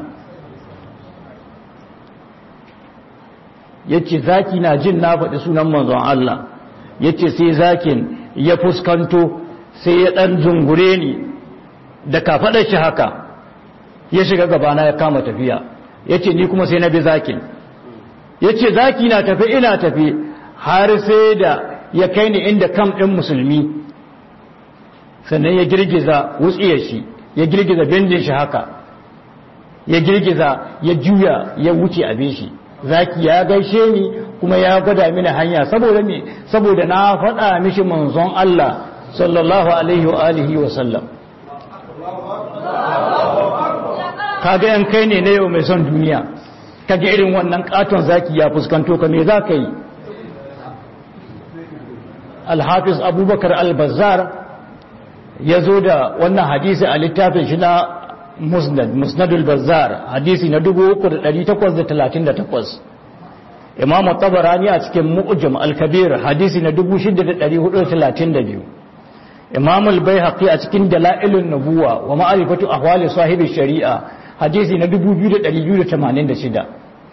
yace zaki na jin na faɗi sunan manzon Allah yace sai zakin ya fuskanto sai ya ɗan zungure ni da kafaɗar shi haka ya shiga gabana ya kama tafiya yace ni kuma sai na bi zakin yace zaki na tafi ina tafi har sai da ya kai ni inda kam ɗin musulmi sannan ya girgiza wutsiyar shi ya girgiza bindin shi haka ya girgiza ya juya ya wuce abin shi zaki ya gaishe ni kuma ya gwada mini hanya saboda me saboda na faɗa mishi manzon Allah sallallahu alaihi wa alihi wa sallam kaga yan kai ne na yau mai son duniya kaga irin wannan katon zaki ya fuskanto ka me za ka yi alhafiz abubakar al-bazzar ya zo da wannan hadisi a littafin shi na musnad musnadul bazzar hadisi na 3838 imam tabarani a cikin mu'jam al-kabir hadisi na 6432 imam al-baihaqi a cikin dalailun nubuwa wa ma'rifatu ahwali sahibi shari'a hadisi na 2286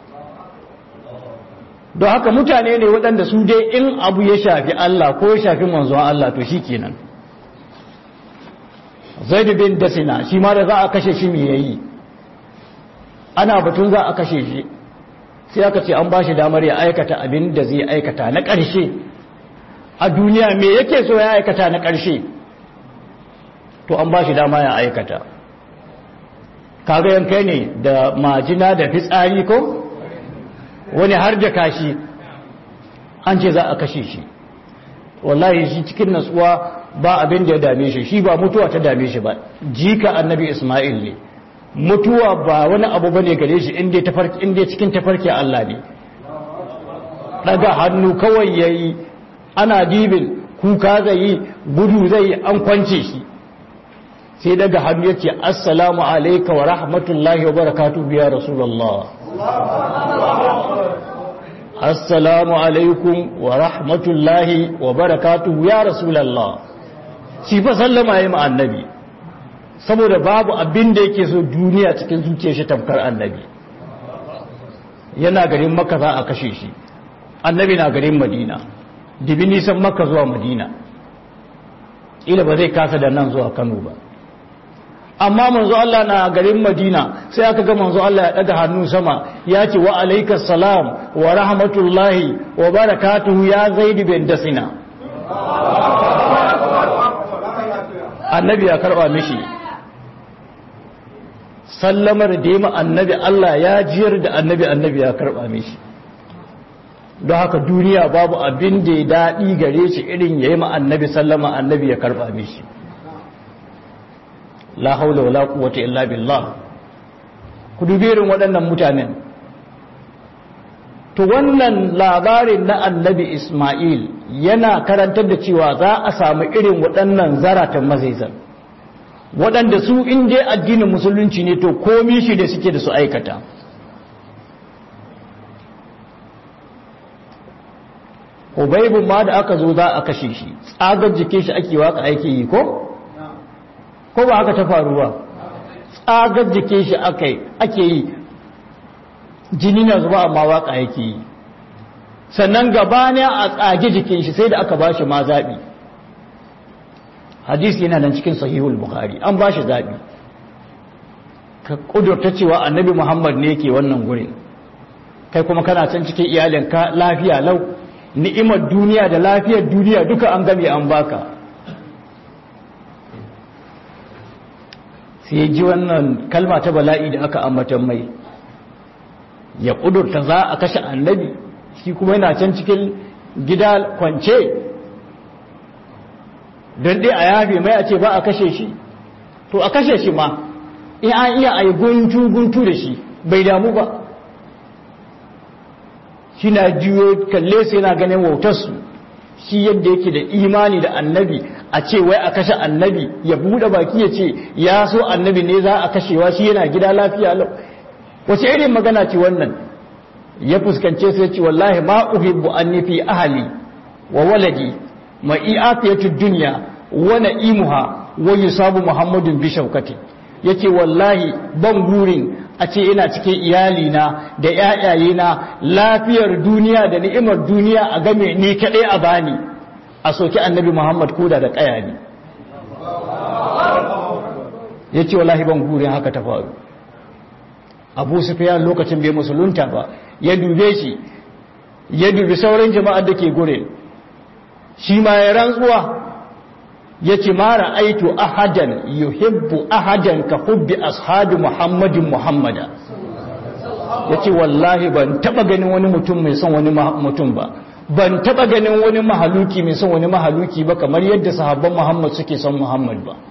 don haka mutane ne waɗanda su dai in abu ya shafi Allah ko ya shafi manzon Allah to shikenan zaid bin dasina shi ma da za a kashe shi me yayi ana batun za a kashe shi sai aka ce an ba shi damar ya aikata abin da zai aikata na ƙarshe a duniya me yake so ya aikata na ƙarshe to an ba shi dama ya aikata kaga yankai ne da majina da fitsari ko wani har da kashi an ce za a kashe shi wallahi shi cikin natsuwa ba abin da ya dame shi shi ba mutuwa ta dame shi ba jika annabi isma'il ne mutuwa ba wani abu ba ne gare shi inda cikin tafarki Allah ne daga hannu kawai ya yi ana dibin kuka zai yi gudu zai yi an kwance shi sai daga hannu ya ce assalamu alaika wa rahmatullahi wa barakatu biya rasulallah assalamu alaikum wa rahmatullahi wa barakatu ya rasulallah shi fa sallama ya yi annabi saboda babu abin da yake so duniya cikin zuciyar shi tamkar annabi yana garin makka za a kashe shi annabi na garin madina dibi nisan makka zuwa madina ila ba zai kasa da nan zuwa kano ba amma manzo Allah na garin madina sai aka ga manzo Allah ya daga hannu sama ya ce wa alaikas salam wa rahmatullahi wa barakatuhu ya zaid bin dasina annabi ya karba mishi sallamar da yi annabi Allah ya jiyar da annabi annabi ya karɓa mishi don haka duniya babu abin da ya daɗi gare shi irin ya yi annabi sallama annabi ya karɓa mishi la haula wala quwwata illa billah ku dubi irin waɗannan mutanen to wannan labarin na annabi Ismail yana karantar da cewa za a samu irin waɗannan zaratan mazaizan waɗanda su in dai addinin musulunci ne to komi shi da suke da su aikata Ubaibun ma da aka zo za a kashe shi tsagar jikin shi ake waka aiki yi ko? ko ba haka ta faruwa tsagar jikin shi ake yi jini na zuba amma waka yake yi sannan gabani a tsage jikin shi sai da aka ba shi ma zaɓi hadisi yana nan cikin sahihul bukhari an ba shi zaɓi ka ƙudurta cewa annabi muhammad ne ke wannan gurin kai kuma kana can cikin iyalinka lafiya lau ni'imar duniya da lafiyar duniya duka an game an baka sai ji wannan kalma ta bala'i da aka ambatan mai ya ƙudurta za a kashe annabi shi kuma yana can cikin gida kwance don dai a yafe mai a ce ba a kashe shi to a kashe shi ma in an iya a yi guntu-guntu da shi bai damu ba shi na juyo kalle su yana ganin wautarsu shi yadda yake da imani da annabi a ce wai a kashe annabi ya buɗe baki ya ce ya so annabi ne za a kashewa shi yana gida lafiya lau wace irin magana ce wannan ya fuskance su ya ce wallahi ma uhibbu an nufi ahali wa waladi ma i'afiyatu dunya wa na'imuha wa yusabu muhammadun bi shaukati yace wallahi ban burin a ce ina cikin iyalina da ƴaƴayena lafiyar duniya da ni'imar duniya a game ni kadai a bani a soki annabi muhammad koda da kaya ne yace wallahi ban burin haka ta faru abu sufyan lokacin bai musulunta ba ya dube shi ya dubi sauran jama'ar da ke gure shi ma ya rantsuwa ya ce mara aitu ahadan yuhibbu ahadan ka hubbi ashabi muhammadin muhammada ya ce wallahi ban taba ganin wani mutum mai son wani mutum ba ban taba ganin wani mahaluki mai son wani mahaluki ba kamar yadda sahabban muhammad suke son muhammad ba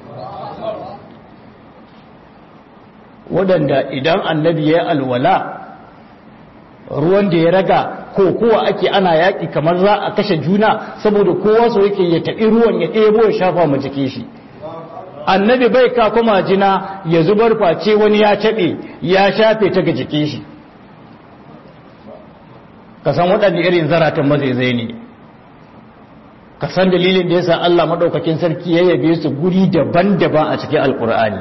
waɗanda idan annabi ya yi alwala ruwan da ya raga ko kowa ake ana yaƙi kamar za a kashe juna saboda kowa so yake ya taɓi ruwan ya ɗebo ya shafa ma jike shi annabi bai ka kuma jina ya zubar face wani ya taɓe ya shafe ta ga jike shi ka san waɗanda irin zaratan mazaizai ne ka san dalilin da ya sa Allah maɗaukakin sarki ya yabe su guri daban-daban a cikin alƙur'ani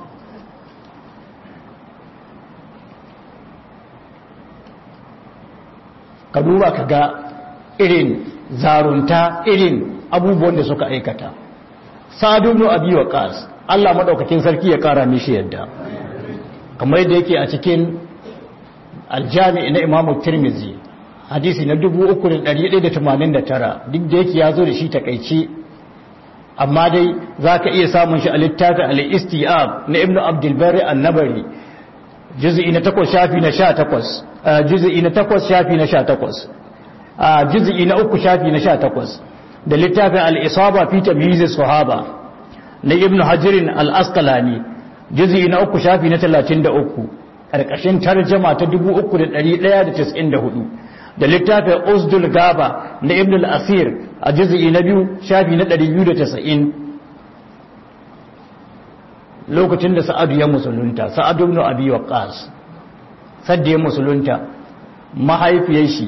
ka duba ka ga irin zarunta irin abubuwan da suka aikata sa'ad ibn abi waqas Allah madaukakin sarki ya kara mishi yadda kamar yadda yake a cikin aljami na Imam Tirmidhi hadisi na 3189 duk da yake yazo da shi takeici amma dai zaka iya samun shi a littafin al-Istiab na Ibn Abdul Bari an-Nabari juz'i na 8 shafi na 18 juz'i na 8 shafi na 18 a juz'i na 3 shafi na 18 da littafin al-Isaba fi tamyiz sahaba na Ibn Hajar al-Asqalani juz'i na 3 shafi na 33 karkashin tarjuma ta 3194 da littafin Usdul Gaba na Ibn al-Asir a juz'i na 2 shafi na 290 lokacin da Sa'adu ya musulunta Sa'adu ibn Abi Waqqas sadda ya musulunta mahaifiyar shi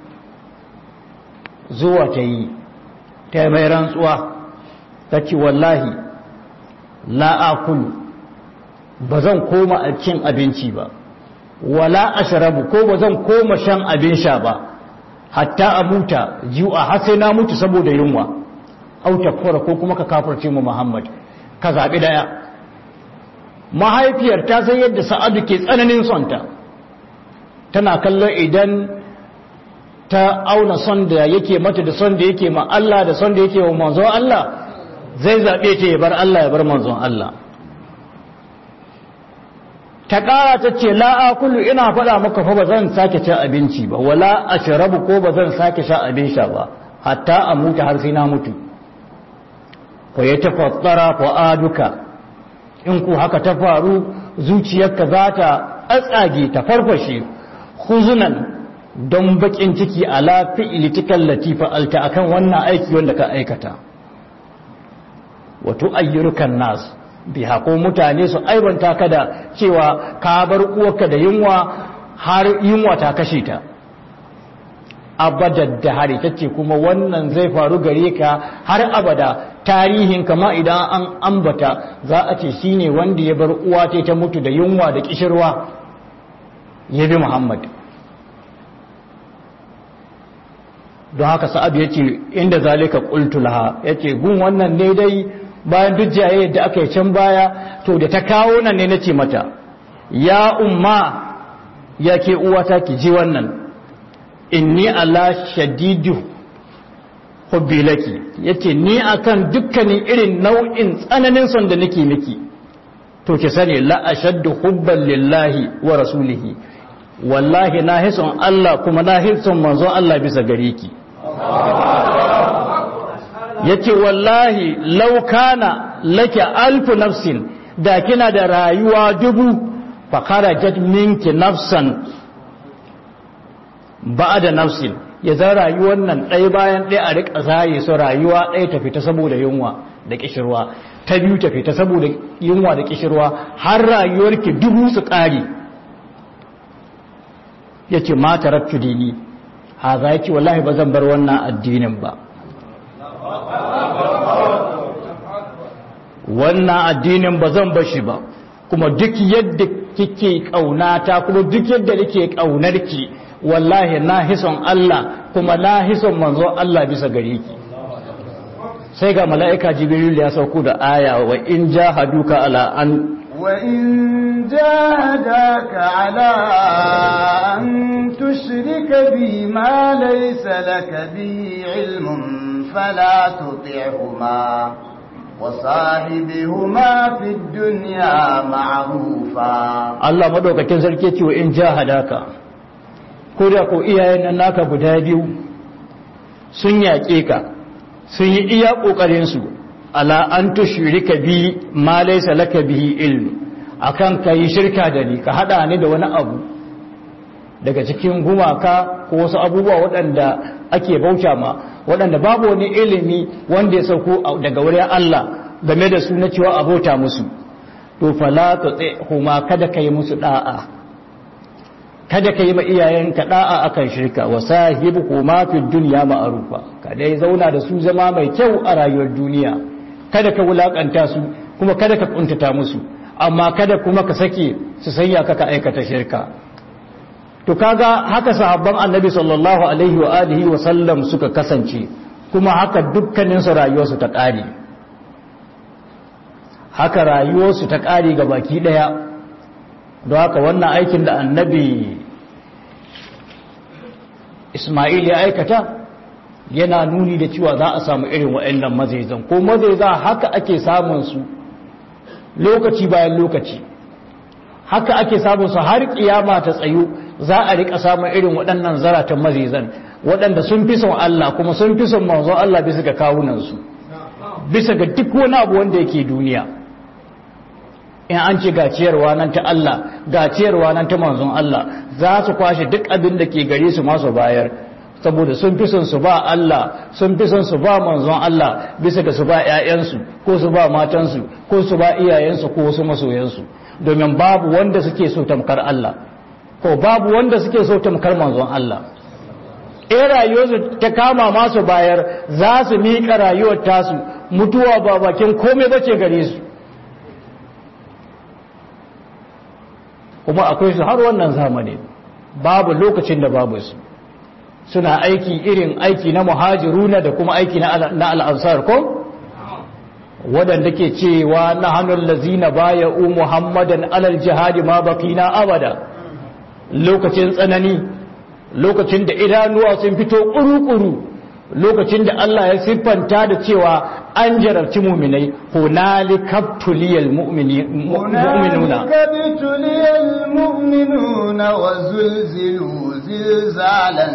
zuwa ta yi ta mai rantsuwa ta ce wallahi la'akulu ba zan koma a cin abinci ba wala ashrabu ko ba zan koma shan abin sha ba hatta a muta jiwa har sai na mutu saboda yunwa au takfara ko kuma ka kafirce mu Muhammad ka zabi daya mahaifiyar ta san yadda Sa'adu ke tsananin sonta tana kallon idan ta auna son da yake mata da son da yake ma Allah da son da yake wa manzon Allah zai zabe ta ya bar Allah ya bar manzon Allah ta ƙara ta ce la'akulu ina faɗa maka fa ba zan sake cin abinci ba wala a shirabu ko ba zan sake sha abin sha ba hatta a mutu har sai na mutu fa ya tafassara fa aduka in ku haka ta faru zuciyarka za ta tsatsage ta farfashe huzunan don bakin ciki ala fi'ilitikan latifa alta akan wannan aiki wanda ka aikata wato ayyurukan nasu biha ko mutane su aibanta ka da cewa ka bar uwarka da yunwa har yunwa ta kashe ta abadar da hari tace kuma wannan zai faru gare ka har abada tarihin kama idan an ambata za a ce shine wanda ya bar uwa ta ta mutu da yunwa da kishirwa ya bi Muhammad don haka sa'ad ya ce inda zalika qultu laha yace gun wannan ne dai bayan duk jayayyar da aka yi can baya to da ta kawo nan ne nace mata ya umma ya ke uwata ki ji wannan inni ala shadidu hubbi laki yace ni akan dukkanin irin nau'in tsananin son da nake miki to ki sani la ashaddu hubban lillahi wa rasulihi wallahi na hison Allah kuma na hison manzon Allah bisa gare ki yace wallahi law kana laki alfu nafsin da kina da rayuwa dubu fa kharajat minki nafsan ba'da nafsin ya za rayuwar nan ɗaya bayan ɗaya a riƙa zaye su rayuwa ɗaya ta fita saboda yunwa da ƙishirwa ta biyu ta fita saboda yunwa da ƙishirwa har rayuwarki dubu su ƙari ya ce mata rattu dini ha za ki wallahi ba zan bar wannan addinin ba wannan addinin ba zan bashi ba kuma duk yadda kike ƙaunata kuma duk yadda nake ƙaunarki wallahi na hison Allah kuma na hison manzo Allah bisa gare ki sai ga mala'ika jibril ya sauko da aya wa in jahaduka ala an wa in jahadaka ala an tushrika bi ma laysa laka bi ilmun fala tuti'huma وصاحبهما في الدنيا معروفا Allah madaukakin sarki ce wa in jahadaka ko da ko iyayen nan naka guda biyu sun yaƙe ka sun yi iya ƙoƙarinsu ala an tushrika bi ma laysa laka bihi ilm akan kai shirka da ni ka hada ni da wani abu daga cikin gumaka ko wasu abubuwa waɗanda ake bauta ma waɗanda babu wani ilimi wanda ya sauko daga wurin Allah game da su na cewa a bauta musu to fala huma kada kai musu da'a kada ka yi ma iyayenka da'a akan shirka wa sahibu ma fi dunya ma'rufa kada ya zauna da su zama mai kyau a rayuwar duniya kada ka wulakanta su kuma kada ka kuntata musu amma kada kuma ka sake su sanya ka ka aikata shirka to kaga haka sahabban annabi sallallahu alaihi wa alihi wa sallam suka kasance kuma haka dukkanin su rayuwarsu ta kare haka rayuwarsu ta ƙari ga baki ɗaya don haka wannan aikin da annabi ismail ya aikata yana nuni da cewa za a samu irin waɗannan mazaizan ko mazaiza haka ake samun su lokaci bayan lokaci haka ake samun su har kiyama ta tsayu za a rika samun irin waɗannan zaratan mazaizan waɗanda sun fi son Allah kuma sun fi son manzon Allah bisa ga kawunansu bisa ga duk wani abu wanda yake duniya in an ce gaciyarwa nan ta Allah gaciyarwa nan ta manzon Allah za su kwashe duk abin da ke gare su masu bayar saboda sun fi son su ba Allah sun fi son su ba manzon Allah bisa ga su ba ƴaƴansu ko su ba matansu ko su ba iyayensu ko wasu masoyansu domin babu wanda suke so tamkar Allah ko babu wanda suke so tamkar manzon Allah in rayuwarsu ta kama masu bayar za su miƙa rayuwar tasu mutuwa ba bakin komai bace gare su kuma akwai su har wannan zamani babu lokacin da babu su suna aiki irin aiki na muhajiruna da kuma aiki na al'ansar ko waɗanda ke cewa na hannun lazina baya u muhammadan alal jihadi ma bakina abada lokacin tsanani lokacin da idanuwa sun fito ƙuru-ƙuru lokacin da Allah ya siffanta da cewa an jarabci muminai hunalika tuliyal mu'minuna tuliyal mu'minuna wa zulzilu zilzalan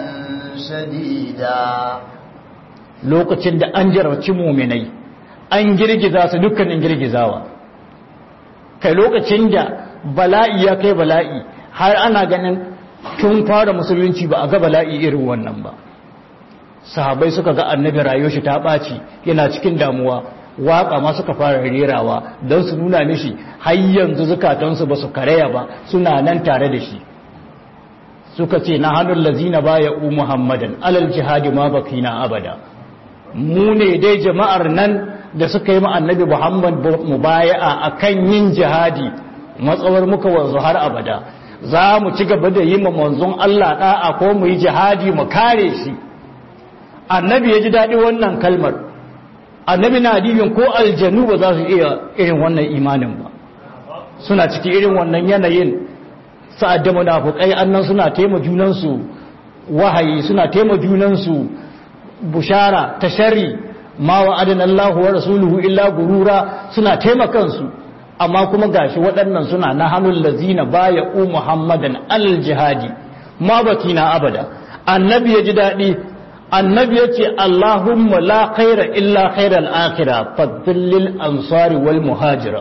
shadida lokacin da an jarabci muminai an girgiza su dukkanin girgizawa kai lokacin da bala'i ya kai bala'i har ana ganin tun fara musulunci ba a ga bala'i irin wannan ba sahabai suka ga annabi rayuwar shi ta ɓaci yana cikin damuwa waƙa ma suka fara rerawa don su nuna mishi har yanzu zukatansu ba su karaya ba suna nan tare da shi suka ce na hannun lazina baya u muhammadan alal jihadi ma bakina abada mu ne dai jama'ar nan da suka yi annabi muhammad mubaya'a akan yin jihadi matsawar muka wanzu har abada za mu ci gaba da yi ma manzon Allah da'a ko mu yi jihadi mu kare shi annabi ya ji daɗi wannan kalmar annabi na dibin ko aljanu ba za su iya irin wannan imanin ba suna ciki irin wannan yanayin sa'ad da munafukai annan suna taima junansu wahayi suna taima junansu bushara ta shari ma wa adana Allah wa rasuluhu illa gurura suna taimakansu amma kuma gashi waɗannan suna na hannun lazina baya u muhammadan al jihadi ma bakina abada annabi ya ji daɗi annabi ya ce Allahumma la khaira illa khairal akhira fadlil ansari wal muhajira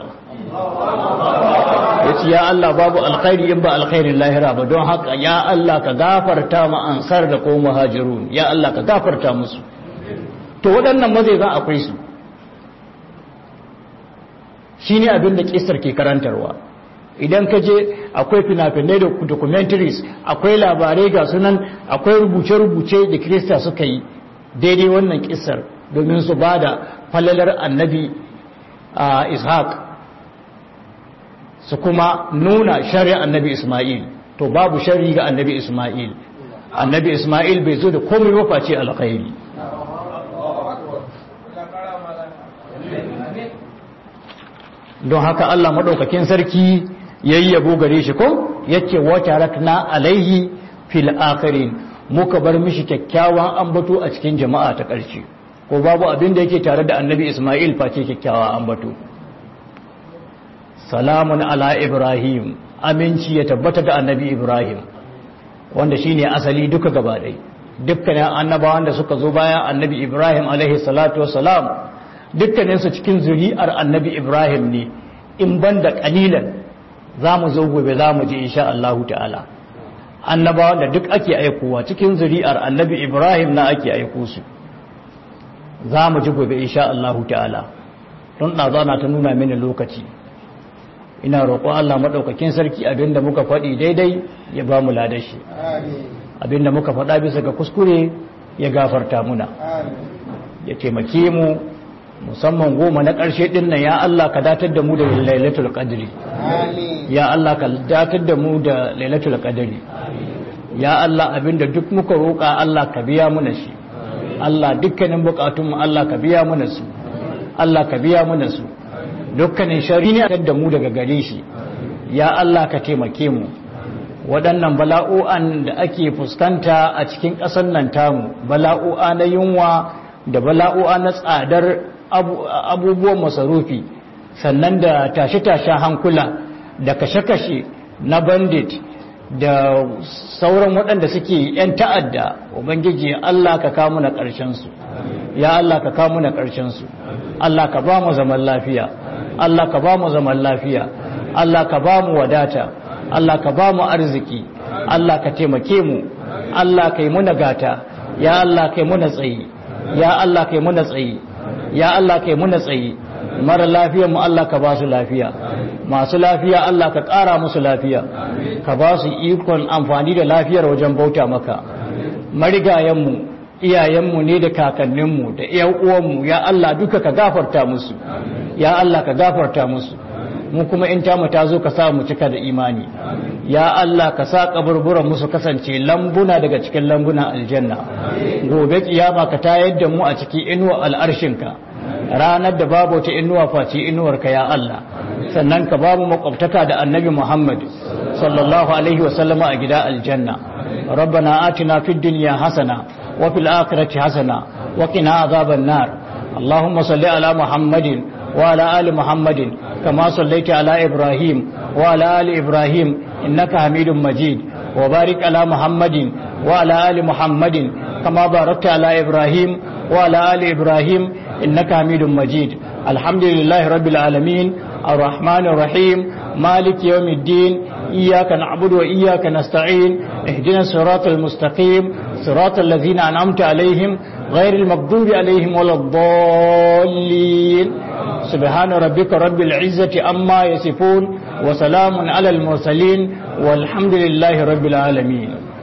ya ce ya Allah babu alkhairi in ba alkhairin lahira ba don haka ya Allah ka gafarta ma ansar da ko muhajirun ya Allah ka gafarta musu to waɗannan mazai za akwai su shine abin da kisar ke karantarwa idan ka je akwai fina-finai da documentaries akwai labarai ga sunan akwai rubuce-rubuce da kirista suka yi daidai wannan kisar domin su ba da falalar annabi a ishaq su kuma nuna shari'a annabi ismail to babu shari ga annabi ismail annabi ismail bai zo da komai wafaci alkhairi don haka allah maɗaukakin sarki yayyabo gare shi ko yace wa tarakna alaihi fil akhirin muka bar mishi kyakkyawan ambato a cikin jama'a ta ƙarshe ko babu abin da yake tare da annabi Isma'il face kyakkyawan ambato salamun ala ibrahim aminci ya tabbata da annabi ibrahim wanda shine asali duka gaba ɗaya dukkanin annabawan da suka zo bayan annabi ibrahim alaihi salatu wassalam dukkaninsu cikin zuri'ar annabi ibrahim ne in banda kalilan za mu zo gobe za mu ji insha Allahu ta'ala annabawan da duk ake aikowa cikin zuri'ar annabi Ibrahim na ake aiko su za mu ji gobe insha Allahu ta'ala don ɗazana ta nuna mini lokaci ina roƙo Allah maɗaukakin sarki abinda muka faɗi daidai ya ba mu ladashi abinda muka faɗa bisa ga kuskure ya gafarta muna ya taimake mu musamman goma na ƙarshe ɗin nan ya Allah ka datar da mu da lailatul qadri ya Allah ka datar da mu da lailatul qadri ya Allah abinda duk muka roƙa Allah ka biya muna shi Allah dukkanin bukatun mu Allah ka biya muna su Allah ka biya muna su dukkanin shari ne da mu daga gare shi ya Allah ka taimake mu waɗannan bala'o'an da ake fuskanta a cikin ƙasar nan tamu bala'o'a na yunwa da bala'o'a na tsadar abubuwan masarufi sannan da tashe-tashen hankula da kashe-kashe na bandit da sauran waɗanda suke 'yan ta'adda ubangiji Allah ka kamu na ƙarshensu ya Allah ka kamu na ƙarshensu Allah ka ba mu zaman lafiya Allah ka ba mu zaman lafiya Allah ka ba mu wadata Allah ka ba mu arziki Allah ka taimake mu Allah ka yi muna gata ya Allah ka yi muna tsayi ya Allah ka yi muna tsayi ya Allah ka yi muna tsayi mara lafiyar mu Allah ka ba su lafiya masu lafiya Allah ka ƙara musu lafiya ka ba su ikon amfani da lafiyar wajen bauta maka marigayenmu iyayenmu ne da kakanninmu da iyan uwanmu ya Allah duka ka gafarta musu ya Allah ka gafarta musu mu kuma in tamu ta zo ka sa mu cika da imani ya Allah ka sa kaburburan musu kasance lambuna daga cikin lambunan aljanna gobe kiyama ka tayar da mu a cikin inuwa al'arshinka ranar da babu ta inuwa face inuwarka ya Allah sannan ka babu makwabtaka da annabi Muhammad sallallahu alaihi wa sallama a gida aljanna rabbana atina fid dunya hasana wa fil akhirati hasana wa qina azaban nar اللهم صل على محمد وعلى آل محمد كما صليت على إبراهيم وعلى آل إبراهيم إنك حميد مجيد وبارك على محمد وعلى آل محمد كما باركت على إبراهيم وعلى آل إبراهيم إنك حميد مجيد الحمد لله رب العالمين الرحمن الرحيم مالك يوم الدين إياك نعبد وإياك نستعين اهدنا الصراط المستقيم صراط الذين أنعمت عليهم غير المغضوب عليهم ولا الضالين سبحان ربك رب العزة أما يصفون وسلام على المرسلين والحمد لله رب العالمين